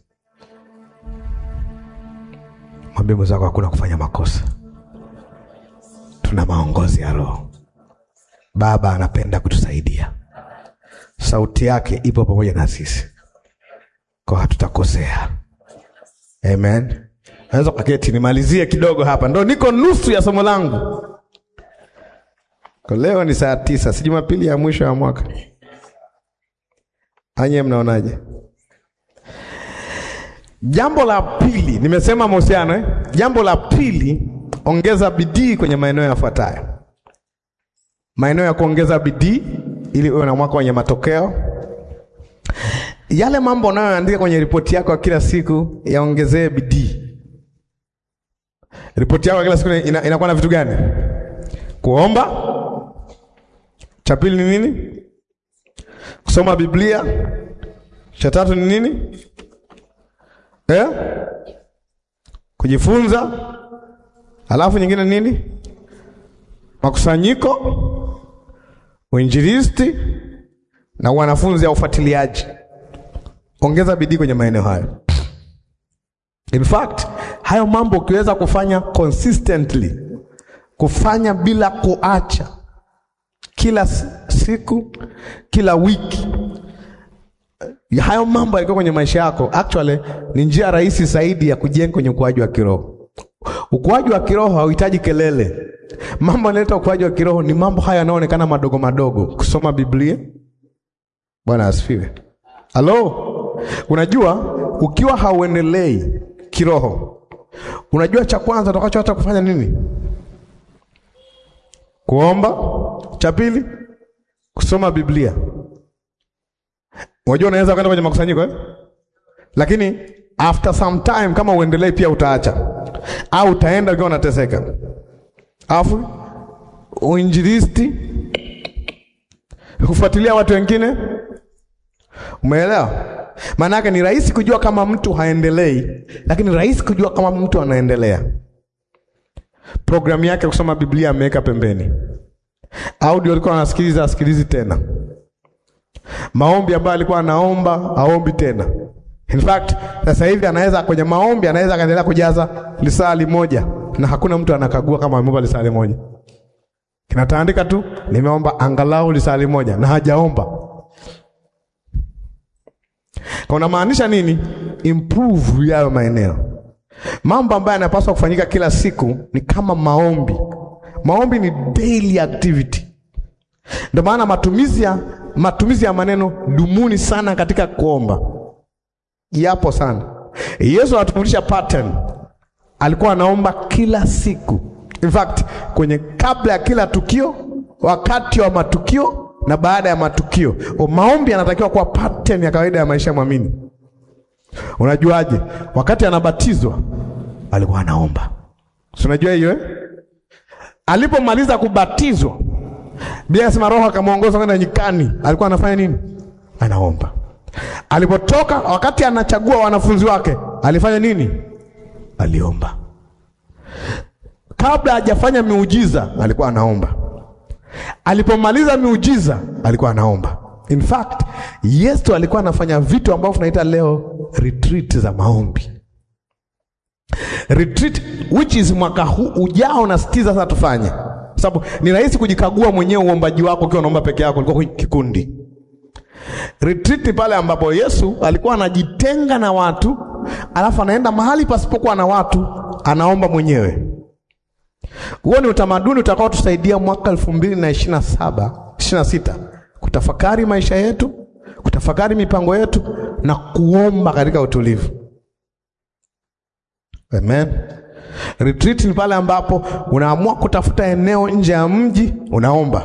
Mwambie mwenzako hakuna kufanya makosa, tuna maongozi ya Roho. Baba anapenda kutusaidia, sauti yake ipo pamoja na sisi, kwa hatutakosea. Amen. Naweza kaketi nimalizie kidogo hapa, ndo niko nusu ya somo langu. Kwa leo ni saa tisa, si Jumapili ya mwisho ya mwaka. Anye, mnaonaje? Jambo la pili, nimesema mahusiano eh? Jambo la pili, ongeza bidii kwenye maeneo yafuatayo. Maeneo ya kuongeza bidii ili uwe na mwaka wenye matokeo. Yale mambo unayoandika kwenye ripoti yako ya kila siku yaongezee bidii. Ripoti yako ya kila siku ina, inakuwa na vitu gani? Kuomba. Cha pili ni nini? Kusoma Biblia. Cha tatu ni nini? Eh? Kujifunza. Alafu nyingine nini? Makusanyiko, uinjilisti na wanafunzi au ufuatiliaji. Ongeza bidii kwenye maeneo hayo. In fact, hayo mambo ukiweza kufanya consistently, kufanya bila kuacha, kila siku, kila wiki, hayo mambo yakiwa kwenye maisha yako, actually ni njia rahisi zaidi ya kujenga kwenye ukuaji wa kiroho. Ukuaji wa kiroho hauhitaji kelele. Mambo yanaleta ukuaji wa kiroho ni mambo haya yanayoonekana madogo madogo, kusoma Biblia. Bwana asifiwe. Halo, unajua ukiwa hauendelei kiroho, unajua cha kwanza utakachoacha kufanya nini? Kuomba. Cha pili, kusoma Biblia. Unajua unaweza kwenda kwenye makusanyiko eh? Lakini after some time kama uendelei pia utaacha au utaenda ukiwa unateseka. Alafu uinjilisti, kufuatilia watu wengine. Umeelewa? Maana yake ni rahisi kujua kama mtu haendelei, lakini rahisi kujua kama mtu anaendelea. Programu yake kusoma Biblia ameweka pembeni, audio alikuwa anasikiliza, asikilizi tena, maombi ambayo alikuwa anaomba aombi tena. In fact, sasa hivi anaweza kwenye maombi anaweza akaendelea kujaza lisali moja na hakuna mtu anakagua kama ameomba lisali moja. Kinataandika tu nimeomba angalau lisali moja na hajaomba. Kwa unamaanisha nini? Improve yayo maeneo. Mambo ambayo yanapaswa kufanyika kila siku ni kama maombi. Maombi ni daily activity. Ndio maana matumizi ya matumizi ya maneno dumuni sana katika kuomba yapo sana. Yesu anatufundisha pattern, alikuwa anaomba kila siku. In fact, kwenye kabla ya kila tukio, wakati wa matukio na baada ya matukio. O, maombi yanatakiwa kuwa pattern ya kawaida ya maisha ya mwamini. Unajuaje? Wakati anabatizwa alikuwa anaomba, si unajua hiyo eh? Alipomaliza kubatizwa, Biblia inasema Roho akamwongoza kwenda nyikani, alikuwa anafanya nini? Anaomba. Alipotoka, wakati anachagua wanafunzi wake, alifanya nini? Aliomba. Kabla hajafanya miujiza, alikuwa anaomba. Alipomaliza miujiza, alikuwa anaomba. In fact, Yesu alikuwa anafanya vitu ambavyo tunaita leo retreat za maombi. Retreat which is mwaka huu ujao na sitiza sasa tufanye. Sababu ni rahisi kujikagua mwenyewe uombaji wako ukiwa unaomba peke yako, ulikuwa kwenye kikundi. Retreat ni pale ambapo Yesu alikuwa anajitenga na watu, alafu anaenda mahali pasipokuwa na watu, anaomba mwenyewe. Huo ni utamaduni utakao tusaidia mwaka elfu mbili na ishirini na saba ishirini na sita kutafakari maisha yetu, kutafakari mipango yetu na kuomba katika utulivu. Amen. Retreat ni pale ambapo unaamua kutafuta eneo nje ya mji, unaomba,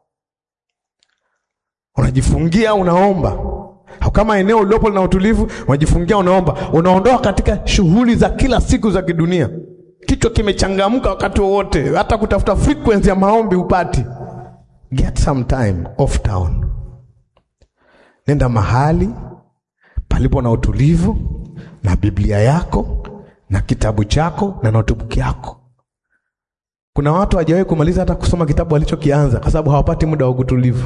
unajifungia, unaomba. Au kama eneo uliopo lina utulivu, unajifungia, unaomba, unaondoa katika shughuli za kila siku za kidunia. Kichwa kimechangamka wakati wowote, hata kutafuta frequency ya maombi upati. Get some time off town, nenda mahali palipo na utulivu na Biblia yako na kitabu chako na notebook yako. Kuna watu hawajawahi kumaliza hata kusoma kitabu walichokianza kwa sababu hawapati muda wa utulivu.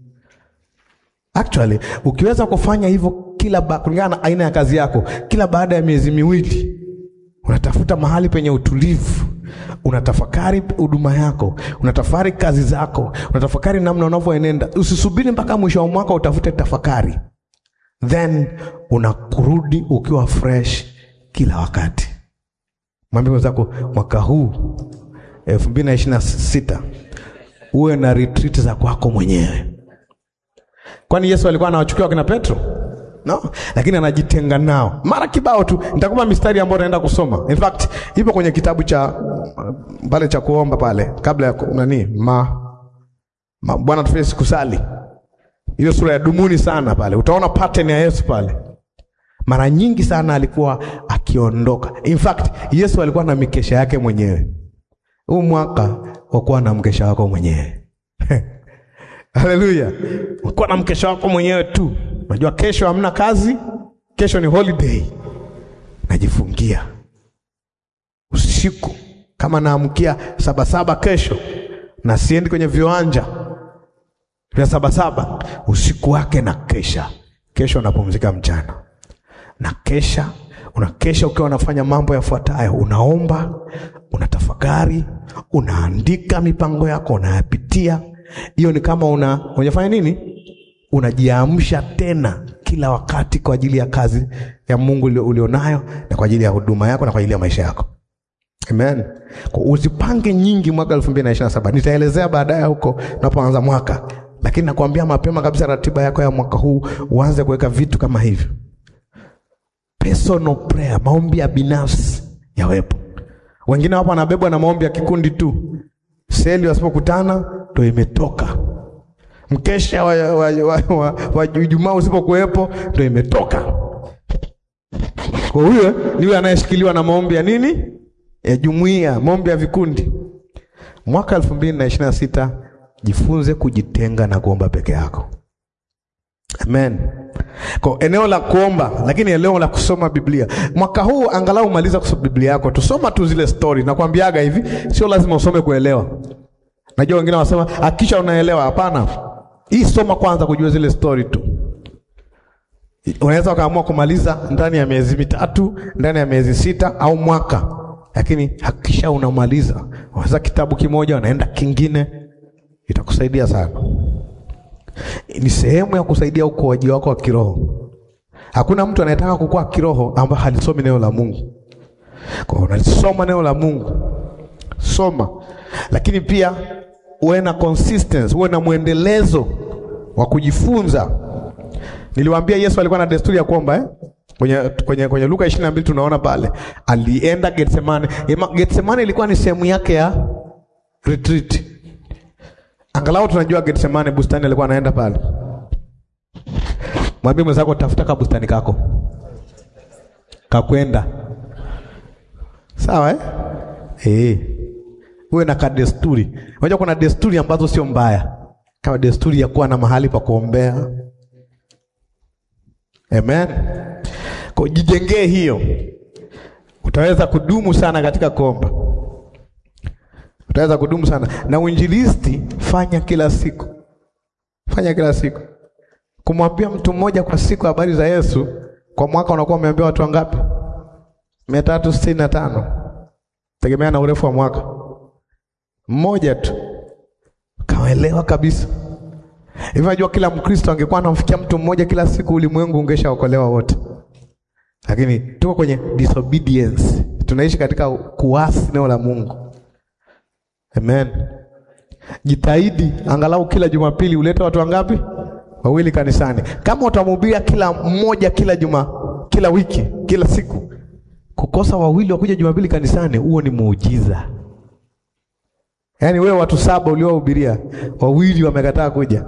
Actually, ukiweza kufanya hivyo kila kulingana na aina ya kazi yako, kila baada ya miezi miwili unatafuta mahali penye utulivu, unatafakari huduma yako, unatafakari kazi zako, unatafakari namna unavyoenenda. Usisubiri mpaka mwisho wa mwaka utafute tafakari, then unakurudi ukiwa fresh kila wakati. Mwambie mwenzako mwaka huu elfu mbili na ishirini na sita uwe na retreat za kwako mwenyewe. Kwani Yesu alikuwa anawachukua wakina Petro? No, lakini anajitenga nao mara kibao tu. Nitakupa mistari ambayo unaenda kusoma. In fact, ipo kwenye kitabu cha pale cha kuomba pale kabla ya nani ma, ma Bwana tufanye sikusali, ile sura ya dumuni sana pale, utaona pattern ya Yesu pale. Mara nyingi sana alikuwa akiondoka. In fact, Yesu alikuwa na mikesha yake mwenyewe. Huu mwaka wakuwa na mkesha wako mwenyewe Haleluya, wakuwa na mkesha wako mwenyewe tu. Unajua kesho hamna kazi, kesho ni holiday. Najifungia usiku, kama naamkia sabasaba kesho na siendi kwenye viwanja vya sabasaba, usiku wake na kesha. Kesho unapumzika mchana na kesha unakesha ukiwa unafanya mambo yafuatayo: unaomba, unatafakari, unaandika mipango yako, unayapitia. Hiyo ni kama una unafanya nini? Unajiamsha tena kila wakati kwa ajili ya kazi ya Mungu ulionayo na kwa ajili ya huduma yako na kwa ajili ya maisha yako. Amen. Kwa usipange nyingi mwaka elfu mbili na ishirini na saba. Nitaelezea baadaye huko tunapoanza mwaka, lakini nakwambia mapema kabisa, ratiba yako ya mwaka huu uanze kuweka vitu kama hivyo Personal prayer, maombi ya binafsi yawepo. Wengine wapo wanabebwa na maombi ya kikundi tu, seli wasipokutana ndo imetoka. Mkesha wa, wa, wa, wa, wa Ijumaa usipokuwepo ndo imetoka. Kwa huyo ni yule anayeshikiliwa na maombi ya nini, ya jumuiya, maombi ya vikundi. Mwaka elfu mbili na ishirini na sita jifunze kujitenga na kuomba peke yako. Amen. Kwa eneo la kuomba, lakini eneo la kusoma Biblia. Mwaka huu angalau maliza kusoma Biblia yako, tusoma tu zile story. Nakwambiaga hivi, sio lazima usome kuelewa. Najua wengine wanasema hakisha unaelewa. Hapana, hii soma kwanza kujua zile story tu. Unaweza ukaamua kumaliza ndani ya miezi mitatu, ndani ya miezi sita au mwaka, lakini hakisha unamaliza. Unaweza kitabu kimoja unaenda kingine, itakusaidia sana ni sehemu ya kusaidia ukuaji wako wa kiroho. Hakuna mtu anayetaka kukua kiroho ambaye halisomi neno la Mungu. Kwa hiyo unalisoma neno la Mungu, soma, lakini pia uwe na consistency, uwe na mwendelezo wa kujifunza. Niliwaambia Yesu alikuwa na desturi ya kuomba eh? Kwenye, kwenye, kwenye Luka 22 tunaona pale alienda Getsemane. Getsemane ilikuwa ni sehemu yake ya retreat. Angalau tunajua Getsemane bustani alikuwa anaenda pale. Mwambie mwenzako tafuta ka bustani kako kakwenda, sawa eh? Eh, uwe na ka desturi. Unajua kuna desturi ambazo sio mbaya, kama desturi ya kuwa na mahali pa kuombea. Amen. Kwa jijengee hiyo, utaweza kudumu sana katika kuomba utaweza kudumu sana na uinjilisti. Fanya kila siku, fanya kila siku. Kumwambia mtu mmoja kwa siku habari za Yesu, kwa mwaka unakuwa umeambia watu wangapi? mia tatu sitini na tano tegemea na urefu wa mwaka mmoja tu, kawaelewa kabisa hivi. Najua kila Mkristo angekuwa anamfikia mtu mmoja kila siku, ulimwengu ungeshaokolewa wote, lakini tuko kwenye disobedience, tunaishi katika kuasi neno la Mungu Amen. Jitahidi angalau kila Jumapili ulete watu wangapi? Wawili kanisani. Kama utamhubiria kila mmoja kila juma, kila wiki, kila siku, kukosa wawili wakuja Jumapili kanisani, huo ni muujiza. Yaani wewe watu saba uliowahubiria, wawili wamekataa kuja.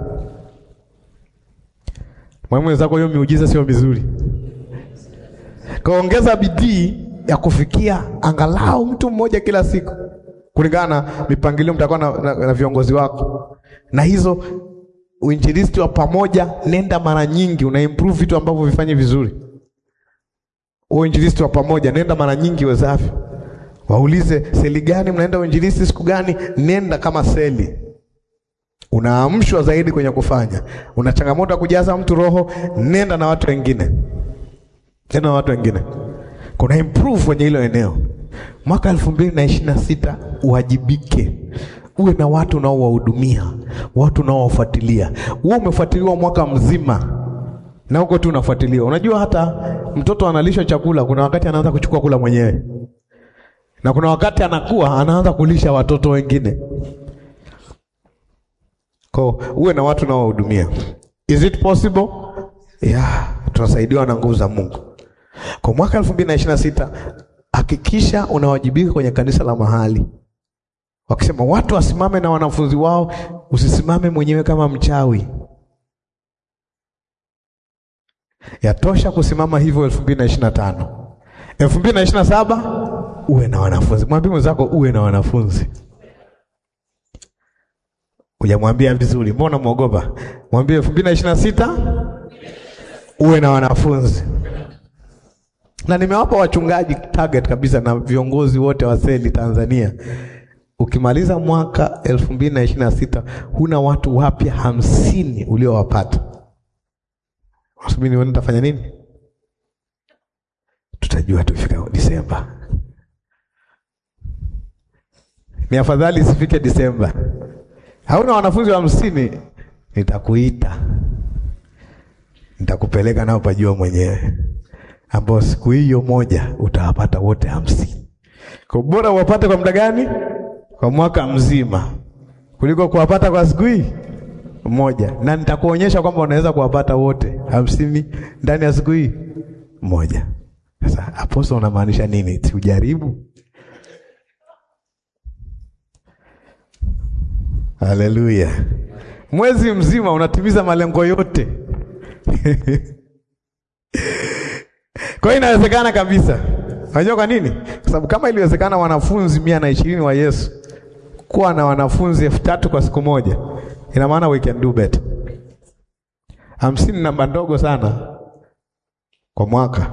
Mwalimu wenzako, hiyo miujiza sio mizuri. Kaongeza bidii ya kufikia angalau mtu mmoja kila siku, kulingana na mipangilio mtakuwa na, na, na viongozi wako, na hizo uinjilisti wa pamoja, nenda mara nyingi, una improve vitu ambavyo vifanye vizuri. Uinjilisti wa pamoja, nenda mara nyingi wezavyo. Waulize seli gani mnaenda uinjilisti siku gani? Nenda kama seli, unaamshwa zaidi kwenye kufanya. Una changamoto ya kujaza mtu roho, nenda na watu wengine, nenda na watu wengine, kuna improve kwenye hilo eneo. Mwaka elfu mbili na ishirini na sita uwajibike, uwe na watu unaowahudumia, watu unaowafuatilia. Wewe umefuatiliwa mwaka mzima na huko tu unafuatiliwa. Unajua hata mtoto analishwa chakula, kuna wakati anaanza kuchukua kula mwenyewe na kuna wakati anakuwa anaanza kulisha watoto wengine. Kwa uwe na watu unaowahudumia. Is it possible? Yeah, tunasaidiwa na nguvu za Mungu. Kwa mwaka elfu mbili na ishirini na sita hakikisha unawajibika kwenye kanisa la mahali. Wakisema watu wasimame na wanafunzi wao, usisimame mwenyewe kama mchawi. Yatosha kusimama hivyo elfu mbili na ishirini na tano elfu mbili na ishirini na saba uwe na wanafunzi. Mwambie mwenzako uwe na wanafunzi. Hujamwambia vizuri, mbona mwogopa? Mwambie elfu mbili na ishirini na sita uwe na wanafunzi. Na nimewapa wachungaji target kabisa na viongozi wote wa seli Tanzania. Ukimaliza mwaka elfu mbili na ishirini na sita huna watu wapya hamsini uliowapata, wasubiri nione nitafanya nini. Tutajua tufika Disemba. Ni afadhali isifike Disemba. Hauna wanafunzi wa hamsini, nitakuita nitakupeleka nao pajua mwenyewe, ambao siku hiyo moja utawapata wote hamsini. Kwa bora uwapate kwa muda gani? Kwa mwaka mzima, kuliko kuwapata kwa siku hii moja, na nitakuonyesha kwamba unaweza kuwapata wote hamsini ndani ya siku hii moja. Sasa aposto, unamaanisha nini? Si ujaribu? Haleluya! mwezi mzima unatimiza malengo yote kwa hiyo inawezekana kabisa. Unajua kwa nini? Kwa sababu kama iliwezekana wanafunzi mia na ishirini wa Yesu kuwa na wanafunzi elfu tatu kwa siku moja, ina maana we can do better. Hamsini namba ndogo sana kwa mwaka.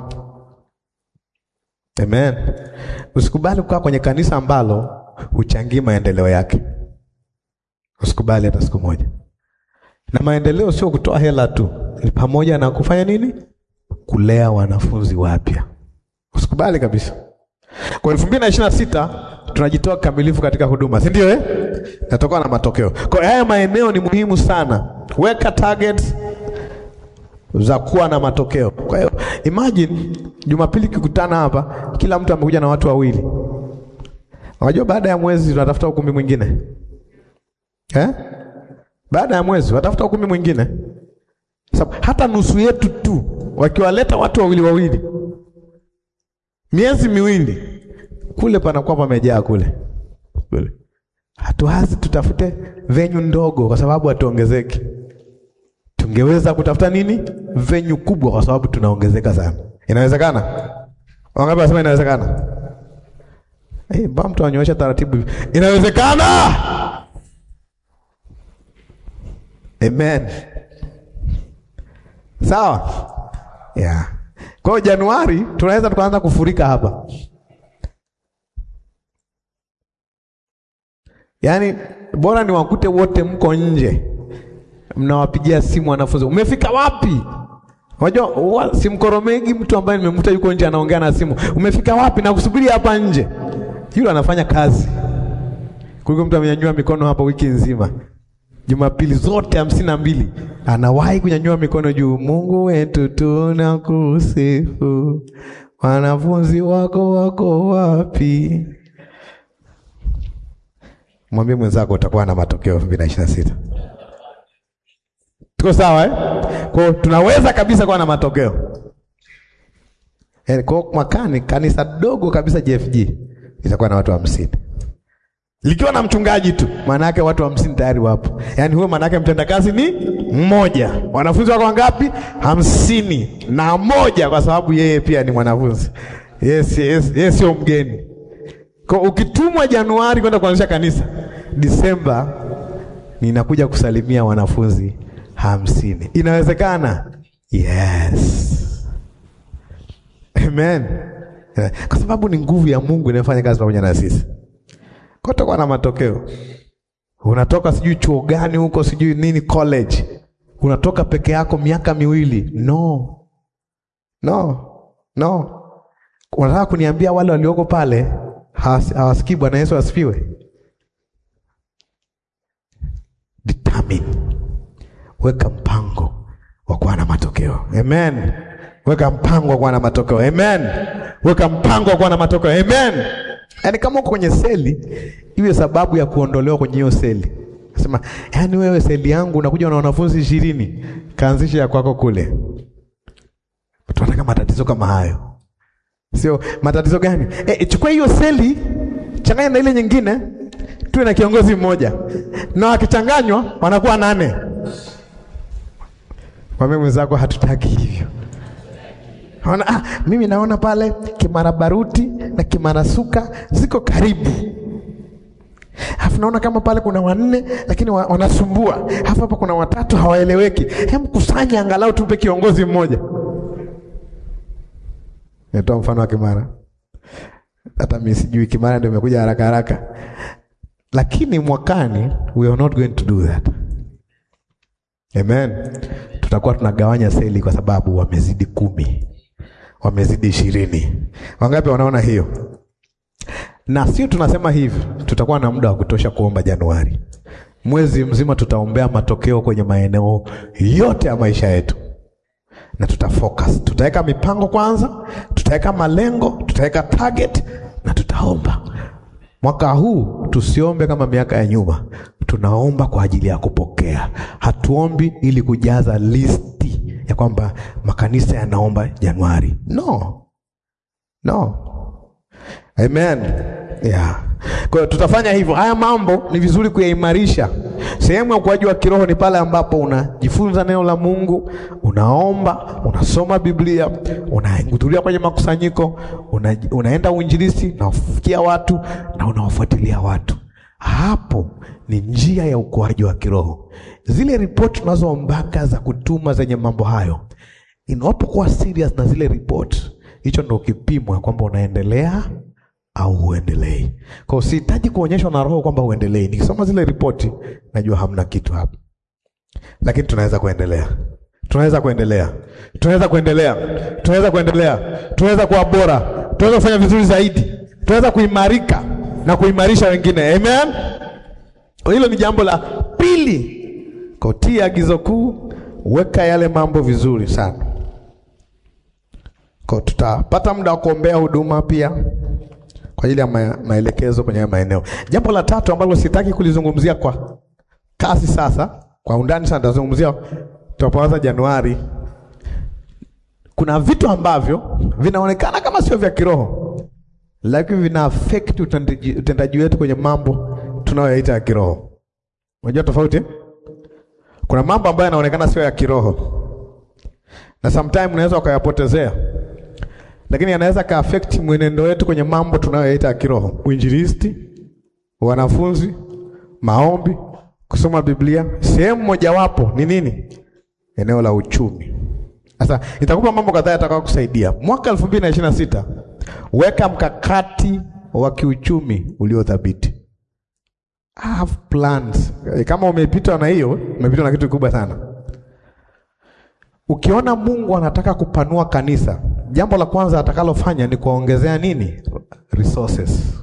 Amen. Usikubali kukaa kwenye kanisa ambalo huchangii maendeleo yake. Usikubali hata siku moja. Na maendeleo sio kutoa hela tu, ni pamoja na kufanya nini? Kulea wanafunzi wapya. Usikubali kabisa. Kwa elfu mbili na ishirini na sita tunajitoa kikamilifu katika huduma, si ndio eh? Natoka na matokeo. Kwa hiyo haya maeneo ni muhimu sana. Weka targets za kuwa na matokeo. Kwa hiyo imagine Jumapili kikutana hapa, kila mtu amekuja na watu wawili. Unajua baada ya mwezi tunatafuta ukumbi mwingine. Eh? Baada ya mwezi watafuta ukumbi mwingine. Sababu hata nusu yetu tu wakiwaleta watu wawili wawili, miezi miwili kule panakuwa pamejaa kule kule. Hatuwazi tutafute venyu ndogo, kwa sababu hatuongezeki. Tungeweza kutafuta nini? Venyu kubwa, kwa sababu tunaongezeka sana. Inawezekana? Wangapi wasema inawezekana? Eh, mbona mtu anyoosha taratibu hivi? Inawezekana. Amen. Sawa? Yeah. Kwa hiyo Januari tunaweza tukaanza kufurika hapa. Yaani bora ni wakute wote mko nje. Mnawapigia simu wanafunzi. Umefika wapi? Unajua simkoromegi mtu ambaye nimemkuta yuko nje anaongea na simu. Umefika wapi na kusubiri hapa nje? Yule anafanya kazi. Kuliko mtu amenyanyua mikono hapa wiki nzima. Jumapili zote hamsini na mbili anawahi kunyanyua mikono juu. Mungu wetu tunakusifu, wanafunzi wako wako wapi? Mwambie mwenzako utakuwa na matokeo elfu mbili na ishirini na sita. Tuko sawa eh? Kwa hiyo tunaweza kabisa kuwa na matokeo. Eh, kwa hiyo mwakani kanisa dogo kabisa JFG itakuwa na watu hamsini likiwa na mchungaji tu, maana yake watu hamsini tayari wapo. Yaani huyo maana yake mtendakazi ni mmoja. Wanafunzi wako wangapi? Hamsini na moja, kwa sababu yeye pia ni mwanafunzi. Yes, yes, yeye sio mgeni. Kwa ukitumwa Januari kwenda kuanzisha kanisa, Disemba ninakuja kusalimia wanafunzi hamsini. Inawezekana? Yes. Amen. Kwa sababu ni nguvu ya Mungu inayofanya kazi pamoja na sisi. Kwa tutakuwa na matokeo. Unatoka sijui chuo gani huko sijui nini college. Unatoka peke yako miaka miwili. No. No. No. Unataka kuniambia wale walioko pale hawasikii Bwana Yesu asifiwe? Determine. Weka mpango wa kuwa na matokeo. Amen. Weka mpango wa kuwa na matokeo. Amen. Weka mpango wa kuwa na matokeo. Amen. Yaani kama uko kwenye seli, iwe sababu ya kuondolewa kwenye hiyo seli. Nasema, yaani wewe seli yangu unakuja na wanafunzi ishirini, kaanzisha ya kwako kule. Tunataka matatizo kama hayo. Sio matatizo gani? Eh, chukua hiyo seli, changanya na ile nyingine, tuwe na kiongozi mmoja. Na wakichanganywa wanakuwa nane. Mwambie mwenzako hatutaki hivyo. Ona, ah, mimi naona pale Kimara Baruti na Kimara Suka ziko karibu. Alafu naona kama pale kuna wanne lakini wa, wanasumbua. Alafu hapa kuna watatu hawaeleweki. Hem, kusanya angalau tupe kiongozi mmoja. Nitoa mfano wa Kimara. Hata mimi sijui Kimara ndio imekuja haraka haraka. Lakini mwakani we are not going to do that. Amen. Tutakuwa tunagawanya seli kwa sababu wamezidi kumi wamezidi ishirini. Wangapi wanaona hiyo? Na sio tunasema hivi, tutakuwa na muda wa kutosha kuomba Januari. Mwezi mzima tutaombea matokeo kwenye maeneo yote ya maisha yetu, na tutafocus, tutaweka mipango kwanza, tutaweka malengo, tutaweka target na tutaomba. Mwaka huu tusiombe kama miaka ya nyuma, tunaomba kwa ajili ya kupokea. Hatuombi ili kujaza listi ya kwamba makanisa yanaomba Januari. No, no. Amen. Yeah. Kwa hiyo tutafanya hivyo. Haya mambo ni vizuri kuyaimarisha. Sehemu ya ukuaji wa kiroho ni pale ambapo unajifunza neno la Mungu, unaomba, unasoma Biblia, unahudhuria kwenye makusanyiko, una, unaenda uinjilisti na ufikia watu na unawafuatilia watu. Hapo ni njia ya ukuaji wa kiroho. Zile ripoti tunazoombaka za kutuma zenye mambo hayo, inapokuwa serious na zile ripoti, hicho ndo kipimo kwamba unaendelea au huendelei. Kwa hiyo sihitaji kuonyeshwa na Roho kwamba huendelei. Nikisoma zile ripoti najua hamna kitu hapa, lakini tunaweza kuendelea, tunaweza kuendelea, tunaweza kuendelea, tunaweza kuendelea, tunaweza kuwa bora, tunaweza kufanya vizuri zaidi, tunaweza kuimarika na kuimarisha wengine. Amen. Hilo ni jambo la pili. Kotia agizo kuu, weka yale mambo vizuri sana. Kwa tutapata muda wa kuombea huduma pia kwa ajili ya ma maelekezo kwenye hayo maeneo. Jambo la tatu ambalo sitaki kulizungumzia kwa kasi sasa, kwa undani sana, tutazungumzia tutapoanza Januari. Kuna vitu ambavyo vinaonekana kama sio vya kiroho, lakini vina affect utendaji, utendaji wetu kwenye mambo tunayoyaita ya kiroho. Unajua tofauti? Kuna mambo ambayo yanaonekana sio ya kiroho na sometime unaweza ukayapotezea lakini yanaweza ka affect mwenendo wetu kwenye mambo tunayoyaita ya kiroho: uinjilisti, wanafunzi, maombi, kusoma Biblia. Sehemu mojawapo ni nini? Eneo la uchumi. Sasa nitakupa mambo kadhaa yatakao kusaidia mwaka elfu mbili na ishirini na sita. Weka mkakati wa kiuchumi uliothabiti. Have plans. Kama umepitwa na hiyo, umepitwa na kitu kikubwa sana. Ukiona Mungu anataka kupanua kanisa, jambo la kwanza atakalofanya ni kuongezea nini? Resources.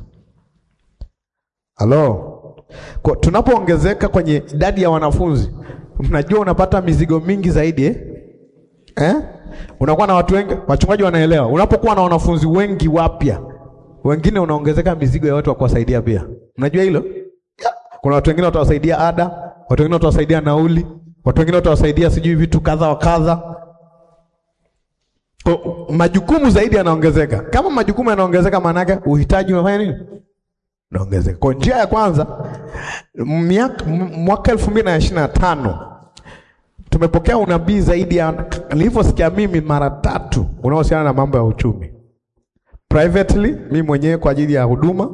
Halo, kwa tunapoongezeka kwenye idadi ya wanafunzi, mnajua unapata mizigo mingi zaidi eh? Eh? Unakuwa na watu wengi, wachungaji wanaelewa. Unapokuwa na wanafunzi wengi wapya, wengine unaongezeka mizigo ya watu wa kuwasaidia pia. Mnajua hilo? Yeah. Kuna watu wengine watawasaidia ada, watu wengine watawasaidia nauli, watu wengine watawasaidia sijui vitu kadha wa kadha. Kwa majukumu zaidi yanaongezeka. Kama majukumu yanaongezeka, maana yake uhitaji unafanya nini? Unaongezeka. Kwa njia ya kwanza, miaka- m- mwaka elfu mbili na ishirini na tano tumepokea unabii zaidi ya nilivyosikia mimi mara tatu unaohusiana na mambo ya uchumi privately, mimi mwenyewe kwa ajili ya huduma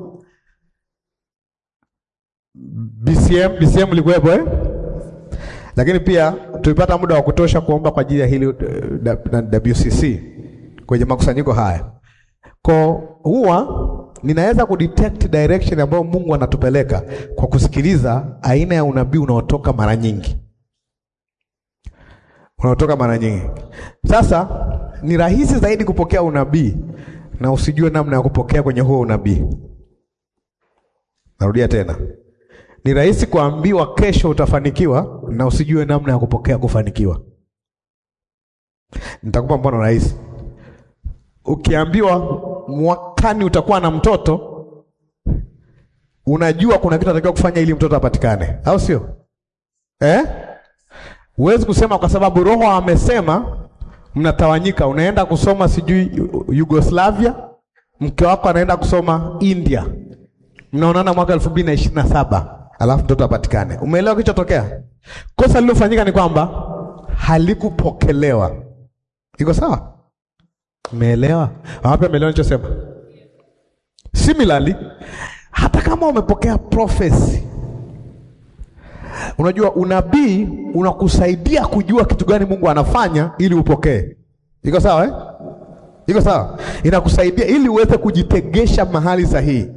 BCM, BCM ilikuwepo eh? Lakini pia tulipata muda wa kutosha kuomba kwa ajili ya hili eh, da- na WCC kwenye makusanyiko haya. Kwa huwa ninaweza kudetect direction ambayo Mungu anatupeleka kwa kusikiliza aina ya unabii unaotoka mara nyingi, unaotoka mara nyingi. Sasa ni rahisi zaidi kupokea unabii na usijue namna ya kupokea kwenye huo unabii. Narudia tena, ni rahisi kuambiwa kesho utafanikiwa na usijue namna ya kupokea kufanikiwa. Nitakupa mfano rahisi. Ukiambiwa mwakani utakuwa na mtoto, unajua kuna kitu anatakiwa kufanya ili mtoto apatikane, au sio? Eh? Huwezi kusema kwa sababu Roho amesema mnatawanyika, unaenda kusoma sijui Yugoslavia, mke wako anaenda kusoma India, mnaonana mwaka elfu mbili na ishirini na saba alafu mtoto apatikane. Umeelewa kilichotokea? Kosa lililofanyika ni kwamba halikupokelewa. Iko sawa? Umeelewa? Wapi ameelewa nilichosema? Similarly, hata kama umepokea prophecy, unajua unabii unakusaidia kujua kitu gani Mungu anafanya ili upokee. Iko sawa eh? Iko sawa? Inakusaidia ili uweze kujitegesha mahali sahihi.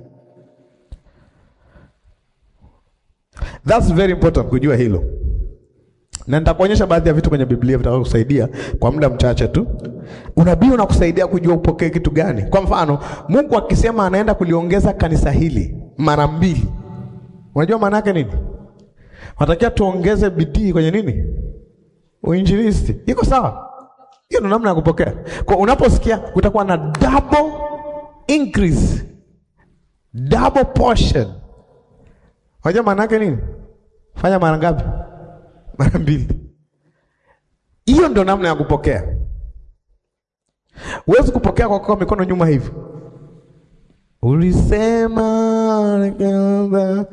That's very important kujua hilo, na nitakuonyesha baadhi ya vitu kwenye Biblia vitakavyokusaidia kwa muda mchache tu. Unabii unakusaidia kujua upokee kitu gani. Kwa mfano, Mungu akisema anaenda kuliongeza kanisa hili mara mbili, unajua maana yake nini? Natakiwa tuongeze bidii kwenye nini? Uinjilisti. Iko sawa? Hiyo ndio namna ya kupokea. Kwa unaposikia utakuwa na double increase, double portion. Unajua maana yake nini? Fanya mara ngapi? Mara mbili. Hiyo ndio namna ya kupokea. Huwezi kupokea kwa kuweka mikono nyuma hivi. Ulisema nikaomba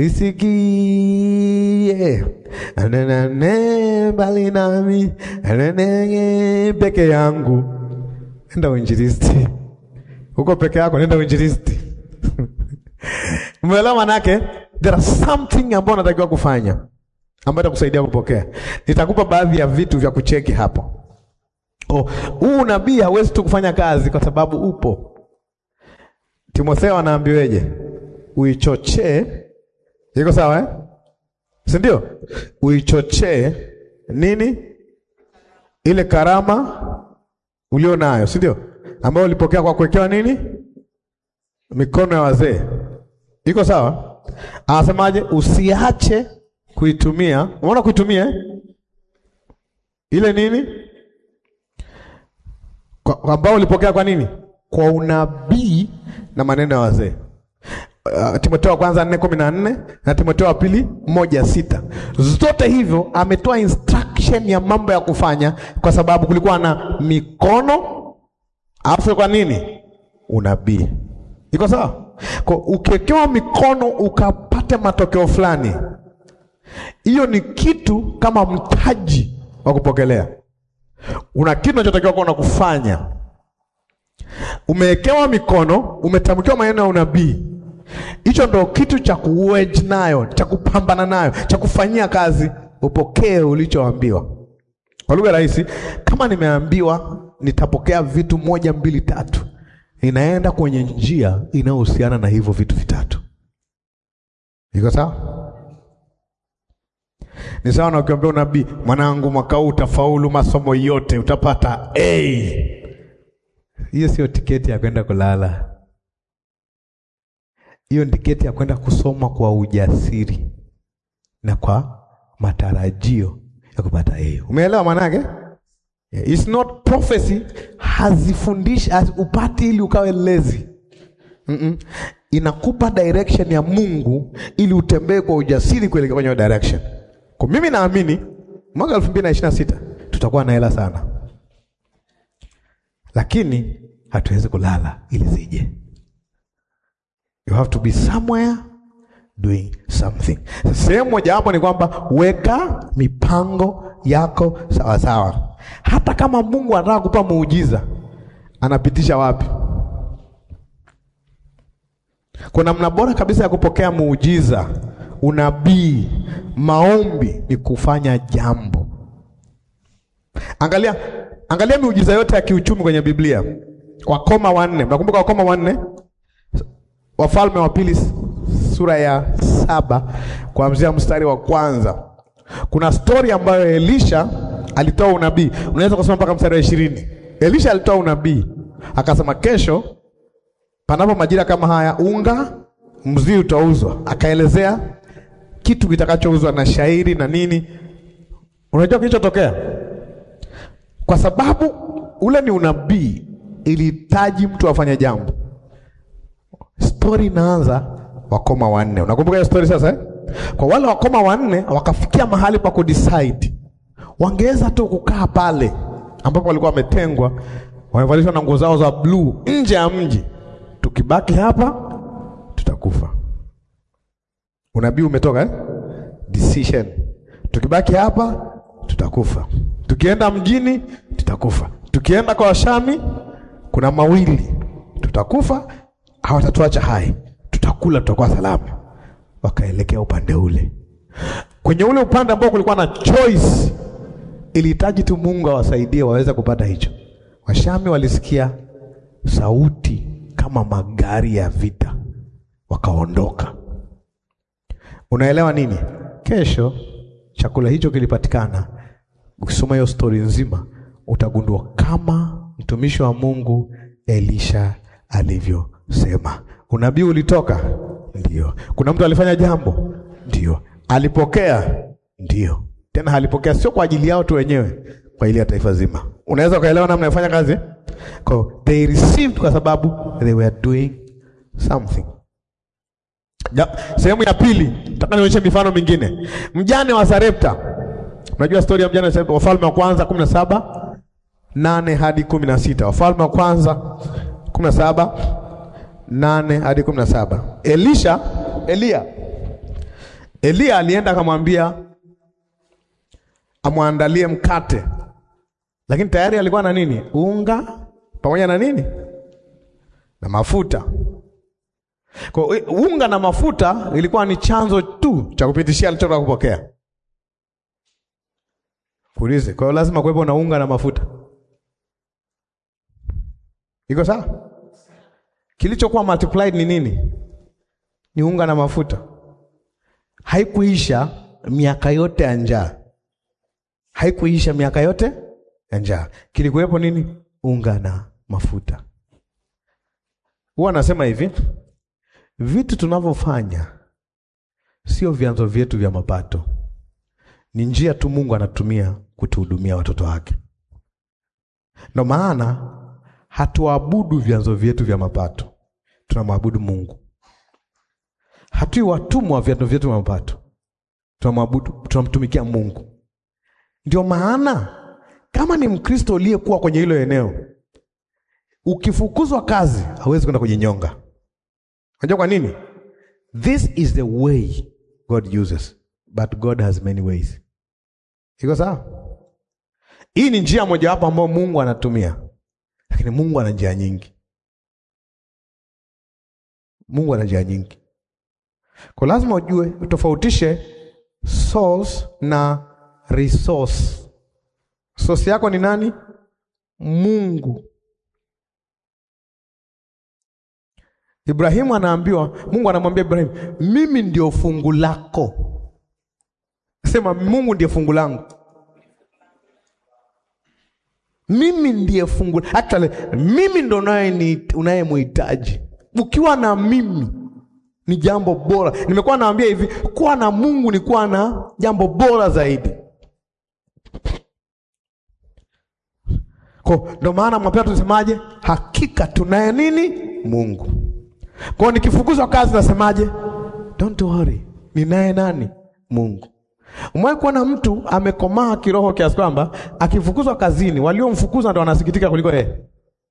isikie ananane bali nami ananenge peke yangu. Nenda uinjilisti huko peke yako, nenda uinjilisti. Umeelewa manake? There are something ambayo unatakiwa kufanya ambayo itakusaidia kupokea. Nitakupa baadhi ya vitu vya kucheki hapo. Oh, huu unabii hauwezi tu kufanya kazi kwa sababu upo. Timotheo anaambiweje? Uichochee. Iko sawa eh? Si ndio? Uichochee nini? Ile karama ulio nayo, si ndio? Ambayo ulipokea kwa kuwekewa nini? Mikono ya wazee. Iko sawa? Anasemaje? Usiache kuitumia. Umeona kuitumia eh? Ile nini? Kwa, kwa ambao ulipokea kwa nini? Kwa unabii na maneno ya wazee. Uh, Timotheo wa kwanza nne kumi na nne na Timotheo wa pili moja sita zote hivyo ametoa instruction ya mambo ya kufanya, kwa sababu kulikuwa na mikono alafu kwa nini unabii. Iko sawa? Kwa ukiwekewa mikono ukapate matokeo fulani, hiyo ni kitu kama mtaji wa kupokelea. Una kitu unachotakiwa kuwa kufanya. Umewekewa mikono, umetamkiwa maneno ya unabii. Hicho ndo kitu cha kuwedge nayo, cha kupambana nayo, cha kufanyia kazi, upokee ulichoambiwa. Kwa lugha rahisi, kama nimeambiwa nitapokea vitu moja, mbili, tatu, ninaenda kwenye njia inayohusiana na hivyo vitu vitatu. Iko sawa? Ni sawa na ukiambia unabii, mwanangu, mwaka huu utafaulu masomo yote, utapata A. Hiyo sio tiketi ya kwenda kulala. Hiyo ni tiketi ya kwenda kusoma kwa ujasiri na kwa matarajio ya kupata A. Umeelewa maana yake? Yeah, it's not prophecy, hazifundishi haz, upati ili ukawe lazy. Mm -mm. inakupa direction ya Mungu ili utembee kwa ujasiri kuelekea kwenye hiyo direction. Kwa mimi naamini mwaka 2026 tutakuwa na hela sana, lakini hatuwezi kulala ili zije. You have to be somewhere doing something. Sehemu moja hapo ni kwamba weka mipango yako sawa sawa. Hata kama Mungu anataka kupa muujiza, anapitisha wapi? Kuna namna bora kabisa ya kupokea muujiza, unabii, maombi ni kufanya jambo. Angalia, angalia miujiza yote ya kiuchumi kwenye Biblia. Wakoma wanne, mnakumbuka wakoma wanne? Wafalme wa Pili sura ya saba kuanzia mstari wa kwanza. Kuna stori ambayo Elisha alitoa unabii, unaweza kusoma mpaka mstari wa ishirini. Elisha alitoa unabii akasema, kesho panapo majira kama haya unga mzii utauzwa. Akaelezea kitu kitakachouzwa na shairi na nini. Unajua kilichotokea? Kwa sababu ule ni unabii, ilihitaji mtu afanye jambo. Stori inaanza wakoma wanne. Unakumbuka hiyo stori sasa eh? Kwa wale wakoma wanne wakafikia mahali pa kudecide, wangeweza tu kukaa pale ambapo walikuwa wametengwa, wamevalishwa na nguo zao za bluu nje ya mji. Tukibaki hapa tutakufa. Unabii umetoka eh? Decision. Tukibaki hapa tutakufa, tukienda mjini tutakufa, tukienda kwa Washami kuna mawili, tutakufa hawatatuacha hai, tutakula, tutakuwa salama. Wakaelekea upande ule, kwenye ule upande ambao kulikuwa na choice, ilihitaji tu Mungu awasaidie waweze kupata hicho. Washami walisikia sauti kama magari ya vita, wakaondoka. Unaelewa nini? Kesho chakula hicho kilipatikana. Ukisoma hiyo stori nzima, utagundua kama mtumishi wa Mungu Elisha alivyosema. Unabii ulitoka, ndio. Kuna mtu alifanya jambo, ndio. Alipokea, ndio. Tena alipokea sio kwa ajili yao tu wenyewe, kwa ajili ya taifa zima. Unaweza ukaelewa namna ya kufanya kazi? Kwa they received kwa sababu they were doing something. Ja, sehemu ya pili nataka nionyeshe mifano mingine. Mjane wa Sarepta. Unajua stori ya mjane wa Sarepta, Wafalme wa kwanza kumi na saba nane hadi kumi na sita Wafalme wa kwanza kumi na saba nane hadi kumi na saba Elisha, Elia, Elia alienda akamwambia amwandalie mkate, lakini tayari alikuwa na nini? Unga pamoja na nini? Na mafuta. Kwa unga na mafuta ilikuwa ni chanzo tu cha kupitishia alichotaka kupokea. Kuulize, kwa hiyo lazima kuwepo na unga na mafuta. Iko sawa? Kilichokuwa multiplied ni nini? Ni unga na mafuta. Haikuisha miaka yote ya njaa, haikuisha miaka yote ya njaa. Kilikuwepo nini? Unga na mafuta. Huwa anasema hivi, vitu tunavyofanya sio vyanzo vyetu vya mapato, ni njia tu Mungu anatumia kutuhudumia watoto wake. Ndio maana hatuabudu vyanzo vyetu vya mapato, tunamwabudu Mungu. Hatui watumwa wa vyanzo vyetu vya mapato, tunamwabudu, tunamtumikia Mungu. Ndio maana kama ni Mkristo uliyekuwa kwenye hilo eneo, ukifukuzwa kazi hawezi kwenda kujinyonga. Unajua kwa nini? This is the way God uses, but God has many ways. Iko sawa? Hii ni njia mojawapo ambayo Mungu anatumia lakini Mungu ana njia nyingi. Mungu ana njia nyingi, kwa lazima ujue utofautishe source na resource. Source yako ni nani? Mungu. Ibrahimu anaambiwa, Mungu anamwambia Ibrahimu, mimi ndio fungu lako. Sema, Mungu ndiye fungu langu mimi ndiye fungu actually, mimi ndo unayemhitaji. Ukiwa na mimi ni jambo bora. Nimekuwa naambia hivi, kuwa na Mungu ni kuwa na jambo bora zaidi. Kwa ndo maana mwapea tunasemaje? Hakika tunaye nini? Mungu. Kwa hiyo nikifukuzwa kazi nasemaje? Don't worry, ninaye nani? Mungu. Umewahi kuona mtu amekomaa kiroho kiasi kwamba akifukuzwa kazini, waliomfukuza ndo wanasikitika kuliko yeye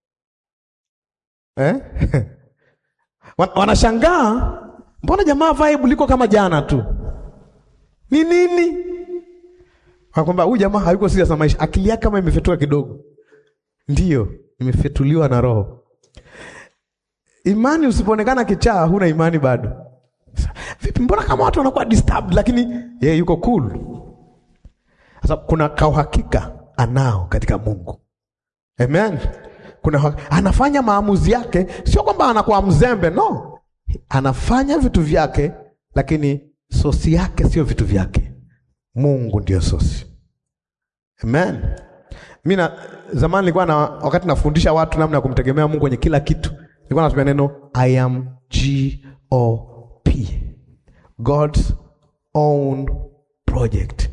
eh? Wan- Wanashangaa, mbona jamaa vibe liko kama jana tu? Ni nini? Kwamba huyu jamaa hayuko serious na maisha, akili yake kama imefetuka kidogo. Ndiyo, imefetuliwa na Roho. Imani usipoonekana kichaa, huna imani bado. Sasa, Vipi, mbona kama watu wanakuwa disturbed, lakini yeye yuko cool. Sasa kuna kauhakika anao katika Mungu. Amen. Kuna hak- anafanya maamuzi yake, sio kwamba anakuwa mzembe, no. Anafanya vitu vyake, lakini sosi yake sio vitu vyake. Mungu ndio sosi. Amen. Mimi na zamani nilikuwa na wakati nafundisha watu namna ya kumtegemea Mungu kwenye kila kitu. Nilikuwa natumia neno I am G O P. God's own project.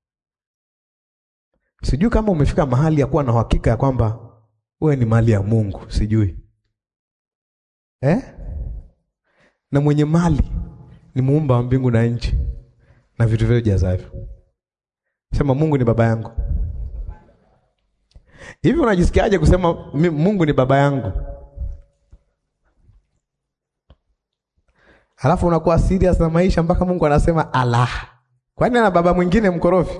Sijui kama umefika mahali ya kuwa na uhakika ya kwamba wewe ni mali ya Mungu, sijui. Eh? Na mwenye mali ni muumba wa mbingu na nchi na vitu vyote jazavyo. Sema Mungu ni baba yangu. Hivi unajisikiaje kusema mi- Mungu ni baba yangu? Alafu unakuwa serious na maisha mpaka Mungu anasema Allah. Kwani ana baba mwingine mkorofi?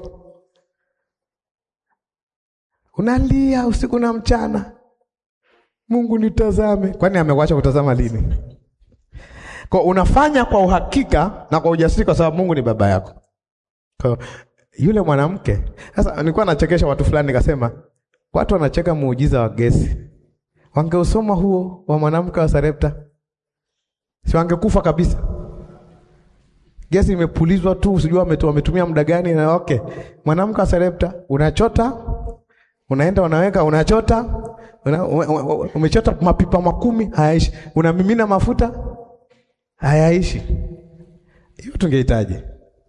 Unalia usiku na mchana. Mungu nitazame. Kwani amekuacha kutazama lini? Kwa unafanya kwa uhakika na kwa ujasiri kwa sababu Mungu ni baba yako. Kwa yule mwanamke sasa, nilikuwa nachekesha watu fulani, nikasema watu wanacheka muujiza wa gesi. Wangeusoma huo wa mwanamke wa Sarepta, si wangekufa kabisa? Gesi imepulizwa tu, usijua wametu- wametumia muda gani. Na okay, mwanamke wa Sarepta, unachota unaenda unaweka, unachota una, ume- ume- umechota mapipa makumi, hayaishi. Unamimina mafuta, hayaishi. Hiyo tungehitaji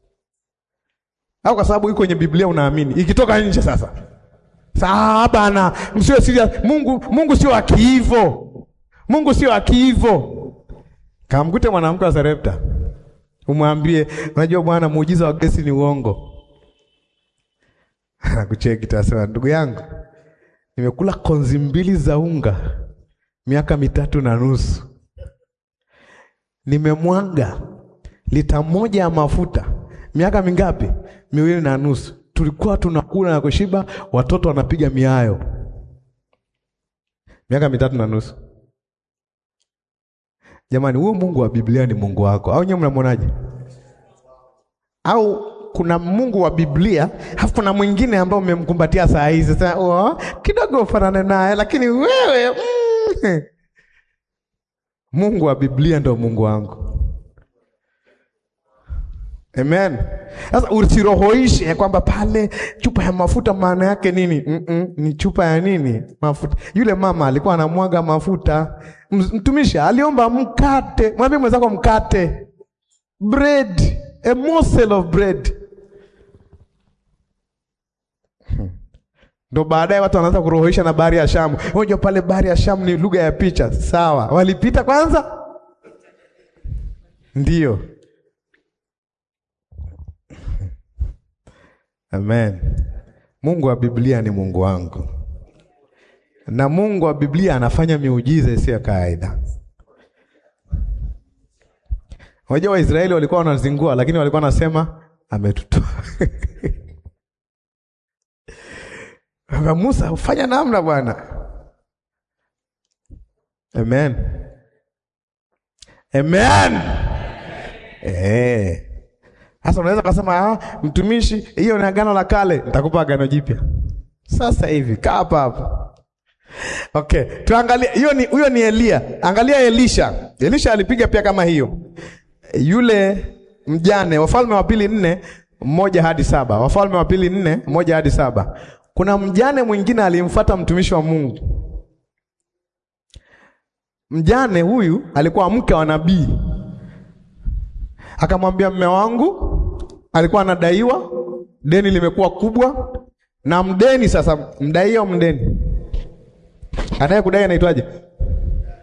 au kwa sababu iko kwenye Biblia unaamini, ikitoka nje sasa saa bana, msiwe serious. Mungu Mungu sio akiivo, Mungu sio akiivo. Kamkute mwanamke wa Sarepta, umwambie unajua bwana, muujiza wa gesi ni uongo. Anakucheki tasema, ndugu yangu, nimekula konzi mbili za unga miaka mitatu na nusu, nimemwaga lita moja ya mafuta miaka mingapi? Miwili na nusu. Tulikuwa tunakula na kushiba, watoto wanapiga miayo. Miaka mitatu na nusu. Jamani, huyo Mungu wa Biblia ni Mungu wako au nyewe mnamwonaje? Au kuna Mungu wa Biblia halafu kuna mwingine ambao umemkumbatia saa hizi sasa, oh, kidogo ufanane naye, lakini wewe mm. Mungu wa Biblia ndio Mungu wangu. Amen. Sasa usirohoishe kwamba pale chupa ya mafuta maana yake nini? Mm-mm, ni chupa ya nini? Mafuta. Yule mama alikuwa anamwaga mafuta. M- Mtumishi aliomba mkate. Mwambie mwenzako mkate. Bread, a morsel of bread. Hmm. Ndo baadaye watu wanaanza kurohoisha na bahari ya Shamu. Unajua pale bahari ya Shamu ni lugha ya picha. Sawa. Walipita kwanza? Ndiyo. Amen. Mungu wa Biblia ni Mungu wangu, na Mungu wa Biblia anafanya miujiza isiyo ya kawaida. Unajua Waisraeli walikuwa wanazingua, lakini walikuwa wanasema ametutoa. Aka Musa, ufanya namna Bwana. Amen. Amen. Eh. Sasa unaweza kusema ah, mtumishi, hiyo ni agano la kale, nitakupa agano jipya. Sasa hivi kaa hapa hapa. Okay, tuangalie hiyo ni huyo ni Elia. Angalia Elisha. Elisha alipiga pia kama hiyo. Yule mjane Wafalme wa pili nne moja hadi saba. Wafalme wa pili nne moja hadi saba. Kuna mjane mwingine alimfuata mtumishi wa Mungu. Mjane huyu alikuwa mke wa nabii. Akamwambia mme wangu alikuwa anadaiwa, deni limekuwa kubwa, na mdeni sasa, mdai au mdeni anaye kudai anaitwaje?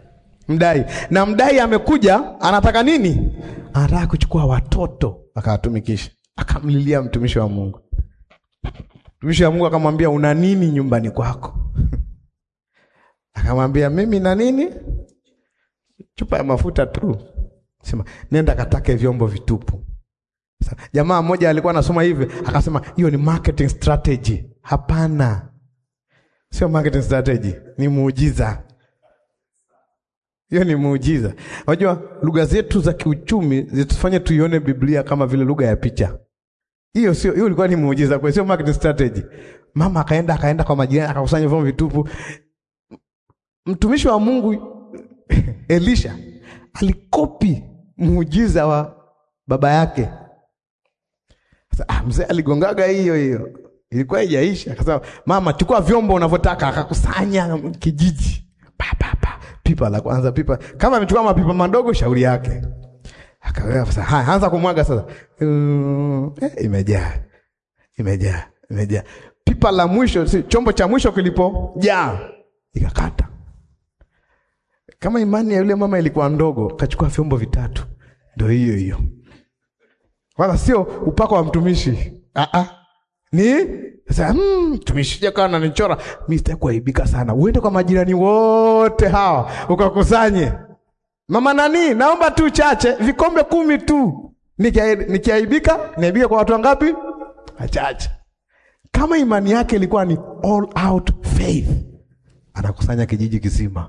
Mdai na mdai amekuja, anataka nini? Anataka kuchukua watoto akawatumikisha. Akamlilia mtumishi wa Mungu. Mtumishi wa Mungu akamwambia, una nini nyumbani kwako? Akamwambia, mimi na nini? Chupa ya mafuta tu. Sema, nenda katake vyombo vitupu. Sa- Jamaa mmoja alikuwa anasoma hivi, akasema hiyo ni marketing strategy. Hapana, sio marketing strategy, ni muujiza. Hiyo ni muujiza. Unajua lugha zetu za kiuchumi zitufanye tuione Biblia kama vile lugha ya picha. Hiyo sio, hiyo ilikuwa ni muujiza kwa sio marketing strategy. Mama akaenda akaenda kwa majirani akakusanya vyombo vitupu. Mtumishi wa Mungu Elisha alikopi muujiza wa baba yake. Sasa ah, mzee aligongaga hiyo hiyo, ilikuwa haijaisha. Akasema mama, chukua vyombo unavyotaka, akakusanya kijiji pa, pa, pa. Pipa la kwanza, pipa kama amechukua mapipa madogo, shauri yake. Akaweka sasa, haya anza kumwaga sasa. Mm, eh, imejaa imejaa imejaa. Pipa la mwisho, si chombo cha mwisho kilipojaa, ikakata. Kama imani ya yule mama ilikuwa ndogo, kachukua vyombo vitatu, ndio hiyo hiyo wala sio upako wa mtumishi. Ah ah. Ni sasa mm, mtumishi jakaa ananichora, mimi sitaki kuaibika sana. Uende kwa majirani wote hawa ukakusanye. Mama nani, naomba tu chache, vikombe kumi tu. Nikia- Nikiaibika, niaibike kwa watu wangapi? Wachache. Kama imani yake ilikuwa ni all out faith, anakusanya kijiji kizima,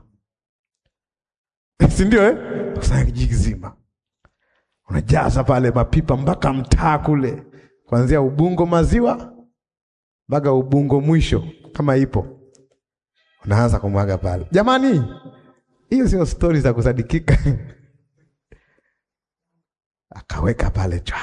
si ndio eh? Kusanya kijiji kizima unajaza pale mapipa mpaka mtaa kule, kuanzia Ubungo maziwa mpaka Ubungo mwisho, kama ipo, unaanza kumwaga pale. Jamani, hiyo sio stori za kusadikika. Akaweka pale chwa,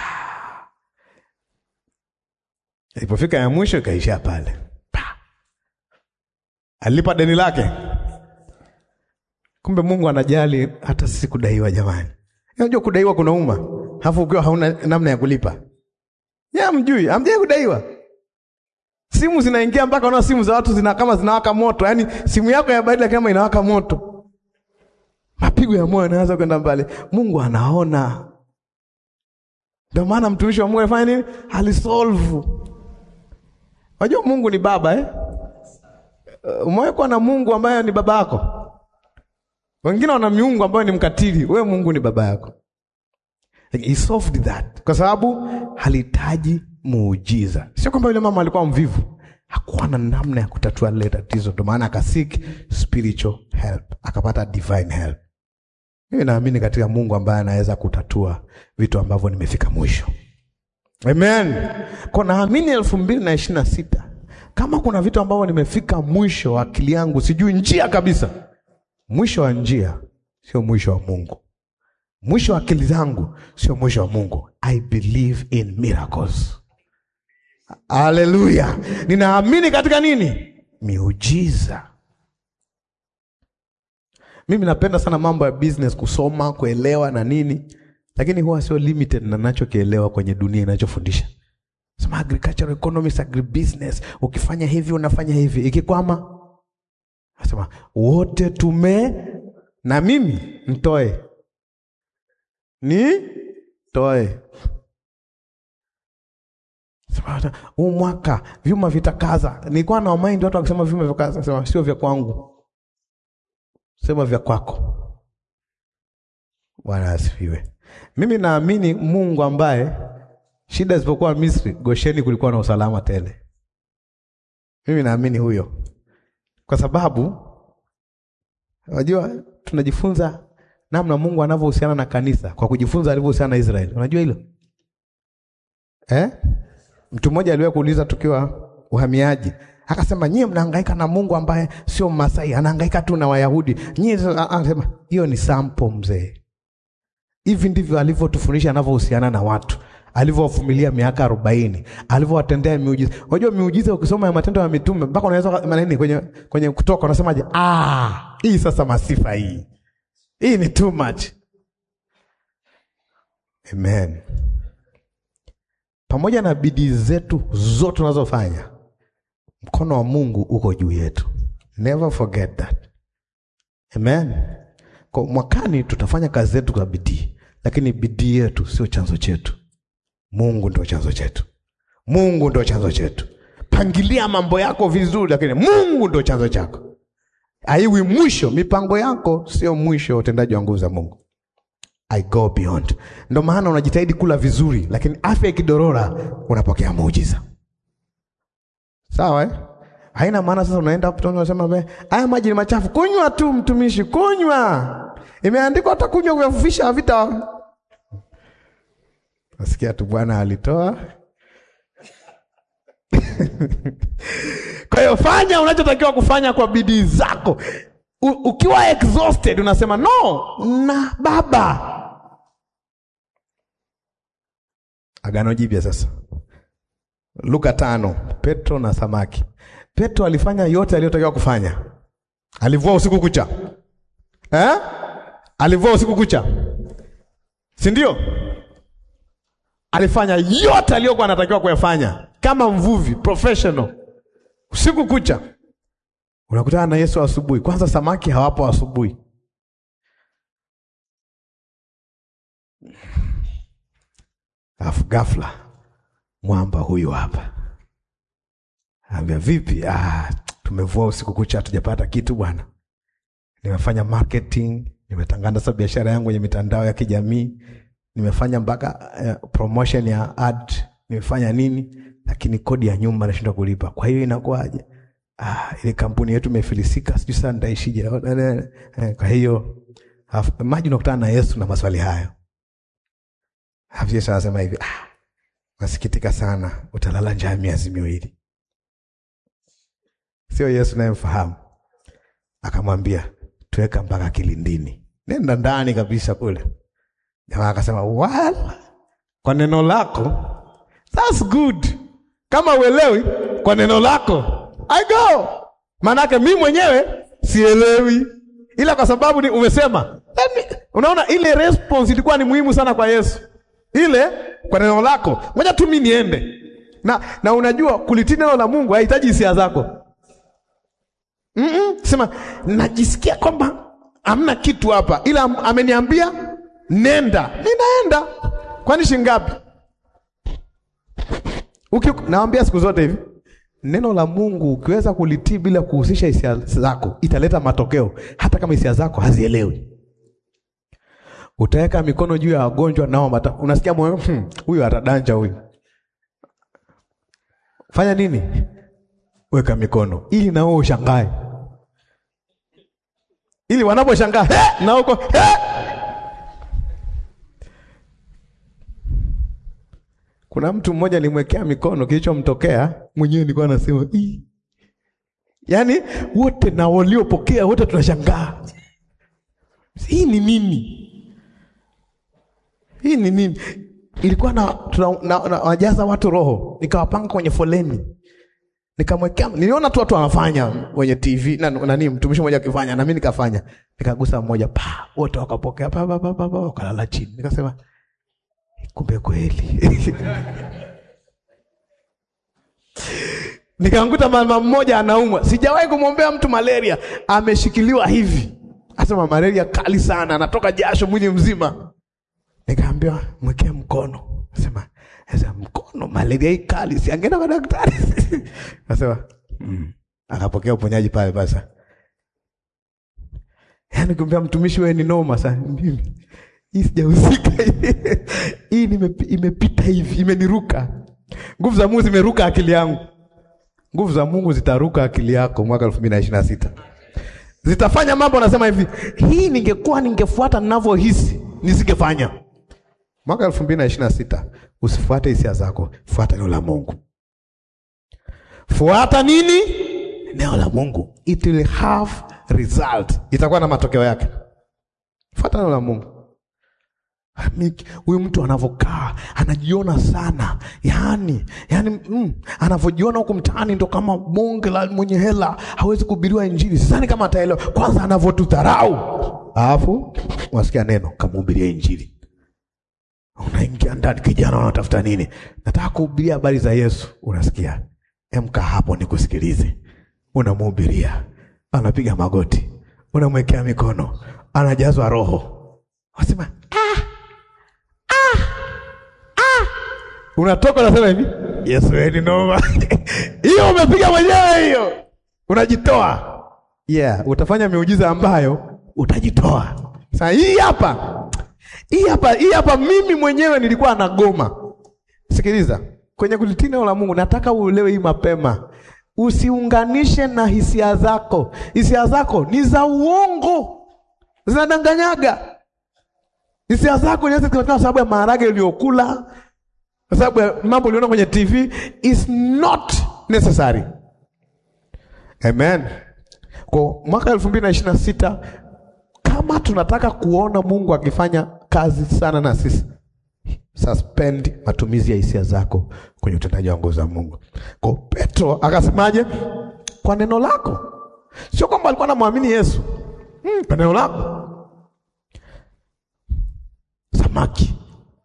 ilipofika ya mwisho ikaishia pale. Pa! Alilipa deni lake. Kumbe Mungu anajali hata sisi kudaiwa, jamani. Unajua kudaiwa kunauma, halafu ukiwa hauna namna ya kulipa. Ya mjui, amjai kudaiwa. Simu zinaingia mpaka unaona simu za watu zina kama zinawaka moto. Yaani simu yako ya badala kama inawaka moto. Mapigo ya moyo yanaanza kwenda mbali. Mungu anaona. Ndio maana mtumishi wa Mungu alifanya nini? Alisolve. Unajua Mungu ni baba eh? Umewekwa na Mungu ambaye ni baba yako. Wengine wana miungu ambayo ni mkatili, wewe Mungu ni baba yako. Like, he solved that kwa sababu halihitaji muujiza. Sio kwamba yule mama alikuwa mvivu, hakuwa na namna ya kutatua lile tatizo, ndio maana akasik spiritual help, akapata divine help. Mimi naamini katika Mungu ambaye anaweza kutatua vitu ambavyo nimefika mwisho. Amen. Kwa naamini elfu mbili na ishirini na sita kama kuna vitu ambavyo nimefika mwisho, akili yangu sijui njia kabisa Mwisho wa njia sio mwisho wa Mungu. Mwisho wa akili zangu sio mwisho wa Mungu. I believe in miracles. Haleluya! Ninaamini katika nini? Miujiza. Mimi napenda sana mambo ya business, kusoma, kuelewa na nini, lakini huwa sio limited na nachokielewa kwenye dunia inachofundisha. Sema agricultural economics, agribusiness, ukifanya hivi unafanya hivi, ikikwama Asema wote tume na mimi mtoe ni toe. Sema huu mwaka vyuma vitakaza. Nilikuwa na mind watu wakisema vyuma vitakaza, sema sio vya kwangu, sema vya kwako. Bwana asifiwe. Mimi naamini Mungu ambaye shida zilipokuwa Misri, Gosheni kulikuwa na usalama tele. Mimi naamini huyo kwa sababu unajua tunajifunza namna Mungu anavyohusiana na kanisa kwa kujifunza alivyohusiana na Israeli. Unajua hilo eh? Mtu mmoja aliwahi kuuliza tukiwa uhamiaji, akasema nyie mnahangaika na Mungu ambaye sio Masai, anahangaika tu na Wayahudi. Nyie anasema hiyo ni sample mzee. Hivi ndivyo alivyotufundisha anavyohusiana na watu alivyowavumilia miaka arobaini, alivyowatendea miujiza. Unajua miujiza, ukisoma ya Matendo ya Mitume mpaka unaweza maneni kwenye kwenye Kutoka unasemaje? Ah, hii sasa masifa hii hii ni too much. Amen. Pamoja na bidii zetu zote tunazofanya, mkono wa Mungu uko juu yetu. Never forget that. Amen. Kwa mwakani tutafanya kazi zetu kwa bidii, lakini bidii yetu sio chanzo chetu. Mungu ndio chanzo chetu. Mungu ndio chanzo chetu. Pangilia mambo yako vizuri, lakini Mungu ndio chanzo chako. Haiwi mwisho, mipango yako sio mwisho wa utendaji wa nguvu za Mungu. I go beyond. Ndio maana unajitahidi kula vizuri, lakini afya ikidorora unapokea muujiza. Sawa eh? Haina maana sasa unaenda hapo unasema be, haya maji ni machafu. Kunywa tu mtumishi, kunywa. Imeandikwa hata kunywa kuyafufisha havita. Nasikia tu Bwana alitoa. Kwa hiyo fanya unachotakiwa kufanya kwa bidii zako. U, ukiwa exhausted unasema no, na baba. Agano Jipya sasa. Luka tano, Petro na samaki. Petro alifanya yote aliyotakiwa kufanya. Alivua usiku kucha eh? Alivua usiku kucha, si ndio? Alifanya yote aliyokuwa anatakiwa kuyafanya kama mvuvi professional, usiku kucha. Unakutana na Yesu asubuhi. Kwanza samaki hawapo asubuhi. Alafu ghafla mwamba huyu hapa ambia, vipi? Ah, tumevua usiku kucha hatujapata kitu bwana. Nimefanya marketing, nimetangaza biashara yangu kwenye mitandao ya kijamii, nimefanya mpaka uh, promotion ya ad, nimefanya nini, lakini kodi ya nyumba nashindwa kulipa. Kwa hiyo inakuwaje? Ah, ile kampuni yetu imefilisika, sijui sasa nitaishije. Kwa hiyo maji, unakutana na Yesu na maswali hayo. Hapo Yesu anasema hivi, ah, nasikitika sana, utalala njaa miezi miwili. Sio Yesu nayemfahamu. Akamwambia, tuweka mpaka kilindini, nenda ndani kabisa kule. Jamaa akasema wala, kwa neno lako, that's good. Kama uelewi kwa neno lako I go. Maanake mimi mwenyewe sielewi, ila kwa sababu ni umesema. Me, unaona ile response ilikuwa ni muhimu sana kwa Yesu, ile kwa neno lako, ngoja tu mimi niende na, na unajua kulitii neno la Mungu hahitaji hisia zako. mm -mm, sema najisikia kwamba hamna kitu hapa, ila ameniambia nenda, ninaenda. Kwani shingapi? Naambia siku zote hivi Neno la Mungu ukiweza kulitii bila kuhusisha hisia zako italeta matokeo, hata kama hisia zako hazielewi. Utaweka mikono juu ya wagonjwa nao mata, unasikia moyo huyu hmm, atadanja huyu. Fanya nini? Weka mikono ili na wewe ushangae, ili wanaposhangaa na uko Kuna mtu mmoja alimwekea mikono, kilichomtokea mwenyewe nilikuwa nasema ii, yaani wote na waliopokea wote tunashangaa, hii ni nini? Hii ni nini? Ilikuwa na wajaza watu roho, nikawapanga kwenye foleni, nikamwekea, niliona tu watu wanafanya kwenye TV na nani, mtumishi mmoja akifanya na mimi nikafanya, nikagusa mmoja, pa wote wakapokea, pa pa pa pa, wakalala chini, nikasema kumbe kweli. Nikamkuta mama mmoja anaumwa, sijawahi kumwombea mtu malaria, ameshikiliwa hivi, asema malaria kali sana, anatoka jasho mwili mzima. Nikaambiwa mwekee mkono, asema sasa mkono, malaria hii kali, si angeenda kwa daktari? Asema mm. Akapokea uponyaji pale basa. Yaani kumwambia mtumishi, wewe ni noma sana mimi hii sijahusika, hii imepita hivi, imeniruka. Nguvu za Mungu zimeruka akili yangu. Nguvu za Mungu zitaruka akili yako mwaka elfu mbili na ishirini na sita zitafanya mambo. Nasema hivi, hii ningekuwa ningefuata ninavyohisi nisingefanya. Mwaka elfu mbili na ishirini na sita usifuate hisia zako, fuata neno la Mungu. Fuata nini? Neno la Mungu, it will have result, itakuwa na matokeo yake. Fuata neno la Mungu. Huyu mtu anavyokaa anajiona sana, yaani yaani, mm, anavyojiona huku mtaani ndo kama bonge la mwenye hela, hawezi kuhubiriwa Injili. Sidhani kama ataelewa. Kwanza anavyotudharau, alafu wasikia neno kamhubiria Injili, unaingia ndani, kijana unatafuta nini? Nataka kuhubiria habari za Yesu. Unasikia, emka hapo nikusikilize. Unamhubiria, anapiga magoti, unamwekea mikono, anajazwa Roho, wasema ah, ah, ah. Unatoka unasema hivi, Yesu wewe ni noma. Hiyo umepiga mwenyewe hiyo, unajitoa. Yeah, utafanya miujiza ambayo utajitoa. Sasa hii hapa, hii hapa, hii hapa, mimi mwenyewe nilikuwa nagoma. Sikiliza, kwenye kulitii neno la Mungu, nataka uelewe hii mapema. Usiunganishe na hisia zako. Hisia zako ni za uongo, zinadanganyaga. Hisia zako inaweza kutokana sababu ya maharage uliyokula, kwa sababu ya mambo uliona kwenye TV is not necessary. Amen. Kwa mwaka elfu mbili na ishirini na sita kama tunataka kuona Mungu akifanya kazi sana na sisi, suspend matumizi ya hisia zako kwenye utendaji wa nguvu za Mungu. Kwa Petro akasemaje? Kwa neno lako. Sio kwamba alikuwa anamwamini Yesu. Hmm, kwa neno lako. Samaki,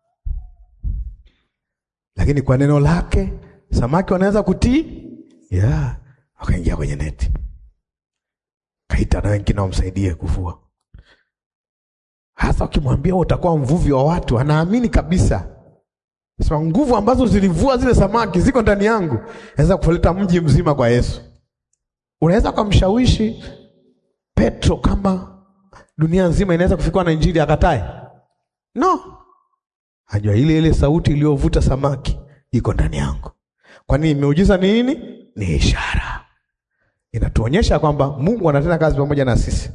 lakini kwa neno lake samaki wanaweza kutii. Yeah, wakaingia kwenye neti, kaita na wengine wamsaidie kuvua. Hasa ukimwambia utakuwa mvuvi wa watu, anaamini kabisa. Sema nguvu ambazo zilivua zile samaki ziko ndani yangu, naweza kuleta mji mzima kwa Yesu. Unaweza kumshawishi Petro kama dunia nzima inaweza kufikiwa na injili akatae? No, ajua ile ile sauti iliyovuta samaki iko ndani yangu. Kwa nini? Miujiza ni nini? Ni ishara, inatuonyesha kwamba Mungu anatenda kazi pamoja na sisi.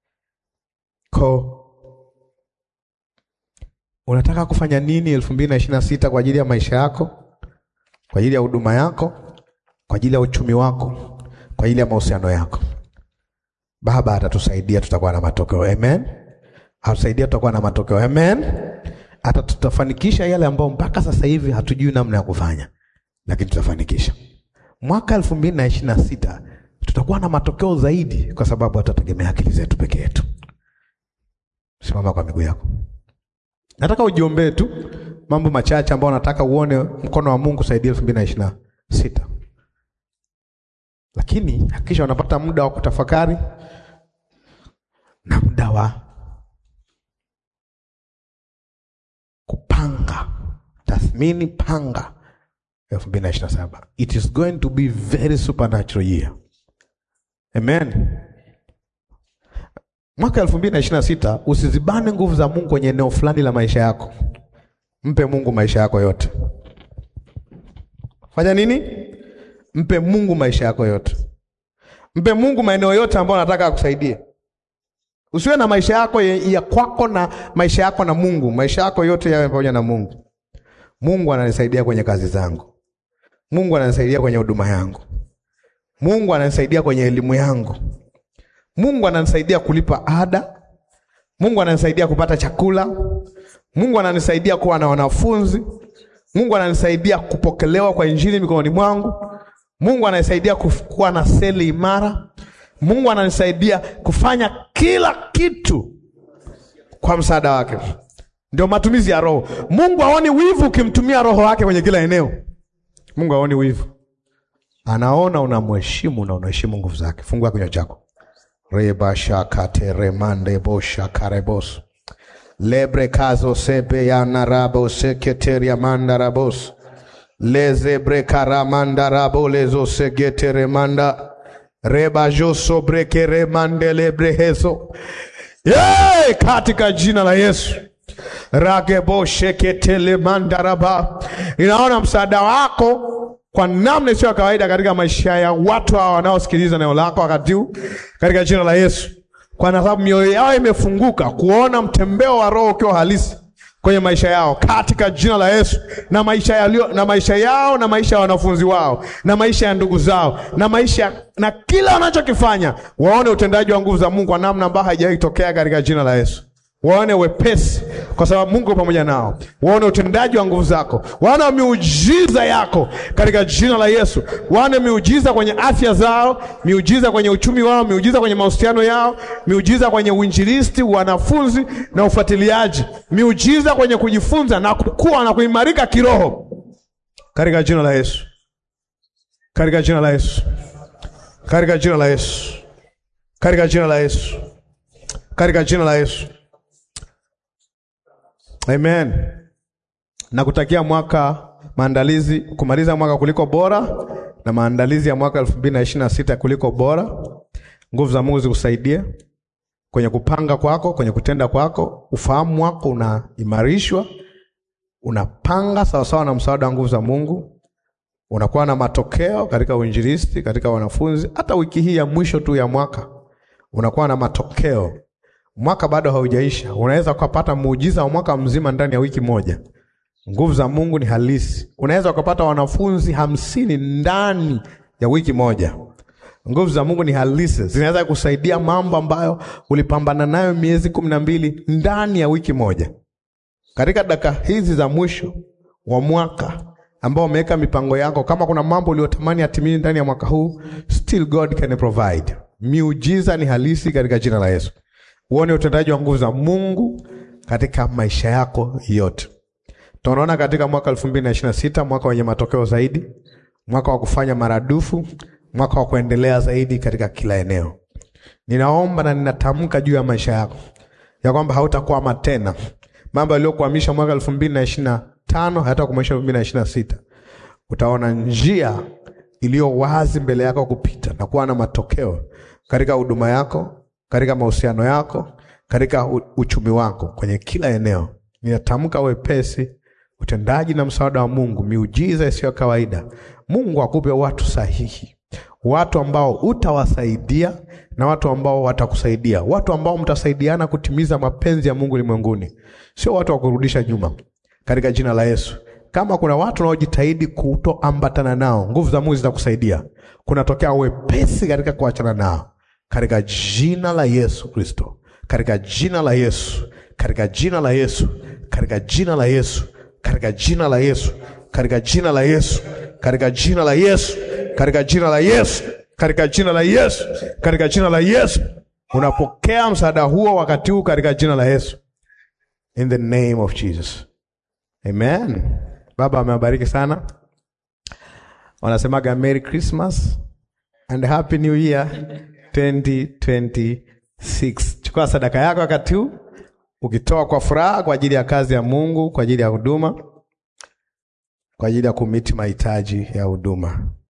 Ko unataka kufanya nini elfu mbili na ishirini na sita kwa ajili ya maisha yako, kwa ajili ya huduma yako, kwa ajili ya uchumi wako, kwa ajili ya mahusiano yako? Baba atatusaidia, tutakuwa na matokeo. Amen. Atusaidia, tutakuwa na matokeo. Amen. Hata tutafanikisha yale ambayo mpaka sasa hivi hatujui namna ya kufanya, lakini tutafanikisha. Mwaka elfu mbili na ishirini na sita tutakuwa na matokeo zaidi, kwa sababu hatategemea akili zetu peke yetu. Simama kwa miguu yako. Nataka ujiombee tu mambo machache ambayo nataka uone mkono wa Mungu saidia elfu mbili na ishirini na sita, lakini hakikisha unapata muda wa kutafakari na muda wa kupanga, tathmini, panga elfu mbili na ishirini na saba. It is going to be very supernatural year. Amen. Mwaka elfu mbili na ishirini na sita usizibane nguvu za Mungu kwenye eneo fulani la maisha yako. Mpe Mungu maisha yako yote. Fanya nini? Mpe Mungu maisha yako yote. Mpe Mungu maeneo yote ambayo anataka akusaidie. Usiwe na maisha yako ya, ya kwako na maisha yako na Mungu. Maisha yako yote yawe pamoja na Mungu. Mungu ananisaidia kwenye kazi zangu. Mungu ananisaidia kwenye huduma yangu. Mungu ananisaidia kwenye elimu yangu. Mungu ananisaidia kulipa ada. Mungu ananisaidia kupata chakula. Mungu ananisaidia kuwa na wanafunzi. Mungu ananisaidia kupokelewa kwa injili mikononi mwangu. Mungu ananisaidia kuwa na seli imara. Mungu ananisaidia kufanya kila kitu kwa msaada wake. Ndio matumizi ya Roho. Mungu haoni wivu ukimtumia Roho wake kwenye kila eneo. Mungu haoni wivu, anaona unamheshimu na unaheshimu nguvu zake. Fungua kinywa chako. rebashakateremande boshakarebos lebre kazo sebe yanarabo seketeria mandarabos lezebre karamandarabo lezo segeteremanda rebajoso brekeremande lebrehezo Yay! katika jina la Yesu ragebosheketelemandaraba inaona msaada wako kwa namna isiyo ya kawaida katika maisha ya watu hawa wanaosikiliza neno lako wakati huu katika jina la Yesu, kwa sababu mioyo yao imefunguka kuona mtembeo wa Roho ukiwa halisi kwenye maisha yao katika jina la Yesu, na maisha yalio, na maisha yao na maisha ya wanafunzi wao na maisha ya ndugu zao na maisha na kila wanachokifanya, waone utendaji wa nguvu za Mungu kwa namna ambayo haijawahi kutokea katika jina la Yesu. Waone wepesi kwa sababu Mungu pamoja nao. Waone utendaji wa nguvu zako, waone miujiza yako katika jina la Yesu. Waone miujiza kwenye afya zao, miujiza kwenye uchumi wao, miujiza kwenye mahusiano yao, miujiza kwenye uinjilisti, wanafunzi na ufuatiliaji, miujiza kwenye kujifunza na kukua na kuimarika kiroho katika jina la Yesu, katika jina la Yesu, katika jina la Yesu, katika jina la Yesu, katika jina la Yesu. Amen. Nakutakia mwaka maandalizi kumaliza mwaka kuliko bora na maandalizi ya mwaka elfu mbili na ishirini na sita kuliko bora. Nguvu za Mungu zikusaidie kwenye kupanga kwako, kwenye kutenda kwako, ufahamu wako unaimarishwa, unapanga sawasawa na msaada wa nguvu za Mungu, unakuwa na matokeo katika uinjilisti, katika wanafunzi. Hata wiki hii ya mwisho tu ya mwaka unakuwa na matokeo. Mwaka bado haujaisha, unaweza ukapata muujiza wa mwaka mzima ndani ya wiki moja. Nguvu za Mungu ni halisi. Unaweza ukapata wanafunzi hamsini ndani ya wiki moja. Nguvu za Mungu ni halisi, zinaweza kusaidia mambo ambayo ulipambana nayo miezi kumi na mbili ndani ya wiki moja. Katika dakika hizi za mwisho wa mwaka ambao umeweka mipango yako, kama kuna mambo uliyotamani yatimie ndani ya mwaka huu, still God can provide. Miujiza ni halisi katika jina la Yesu. Uone utendaji wa nguvu za Mungu katika maisha yako yote. Tunaona katika mwaka 2026 mwaka wenye matokeo zaidi, mwaka wa kufanya maradufu, mwaka wa kuendelea zaidi katika kila eneo. Ninaomba na ninatamka juu ya maisha yako ya kwamba hautakwama tena. Mambo yaliyokuhamisha mwaka 2025 hayatakuhamisha 2026. Utaona njia iliyo wazi mbele yako kupita na kuwa na matokeo katika huduma yako, katika mahusiano yako, katika uchumi wako, kwenye kila eneo. Ninatamka wepesi utendaji na msaada wa Mungu, miujiza isiyo kawaida. Mungu akupe watu sahihi, watu ambao utawasaidia na watu ambao watakusaidia, watu ambao mtasaidiana kutimiza mapenzi ya Mungu ulimwenguni, sio watu wa kurudisha nyuma, katika jina la Yesu. Kama kuna watu wanaojitahidi kutoambatana nao, nguvu za Mungu zitakusaidia. Kunatokea wepesi katika kuachana nao, katika jina la Yesu Kristo, katika jina la Yesu, katika jina la Yesu, katika jina la Yesu katika jina la Yesu, katika jina la Yesu, katika jina la Yesu, katika jina la Yesu, katika jina la Yesu, katika jina la Yesu. Unapokea msaada huo wakati huu katika jina la Yesu, in the name of Jesus, amen. Baba amewabariki sana, wanasemaga Merry Christmas and Happy New Year 2026. Chukua sadaka yako wakati huu ukitoa kwa furaha kwa ajili ya kazi ya Mungu, kwa ajili ya huduma, kwa ajili ya kumiti mahitaji ya huduma.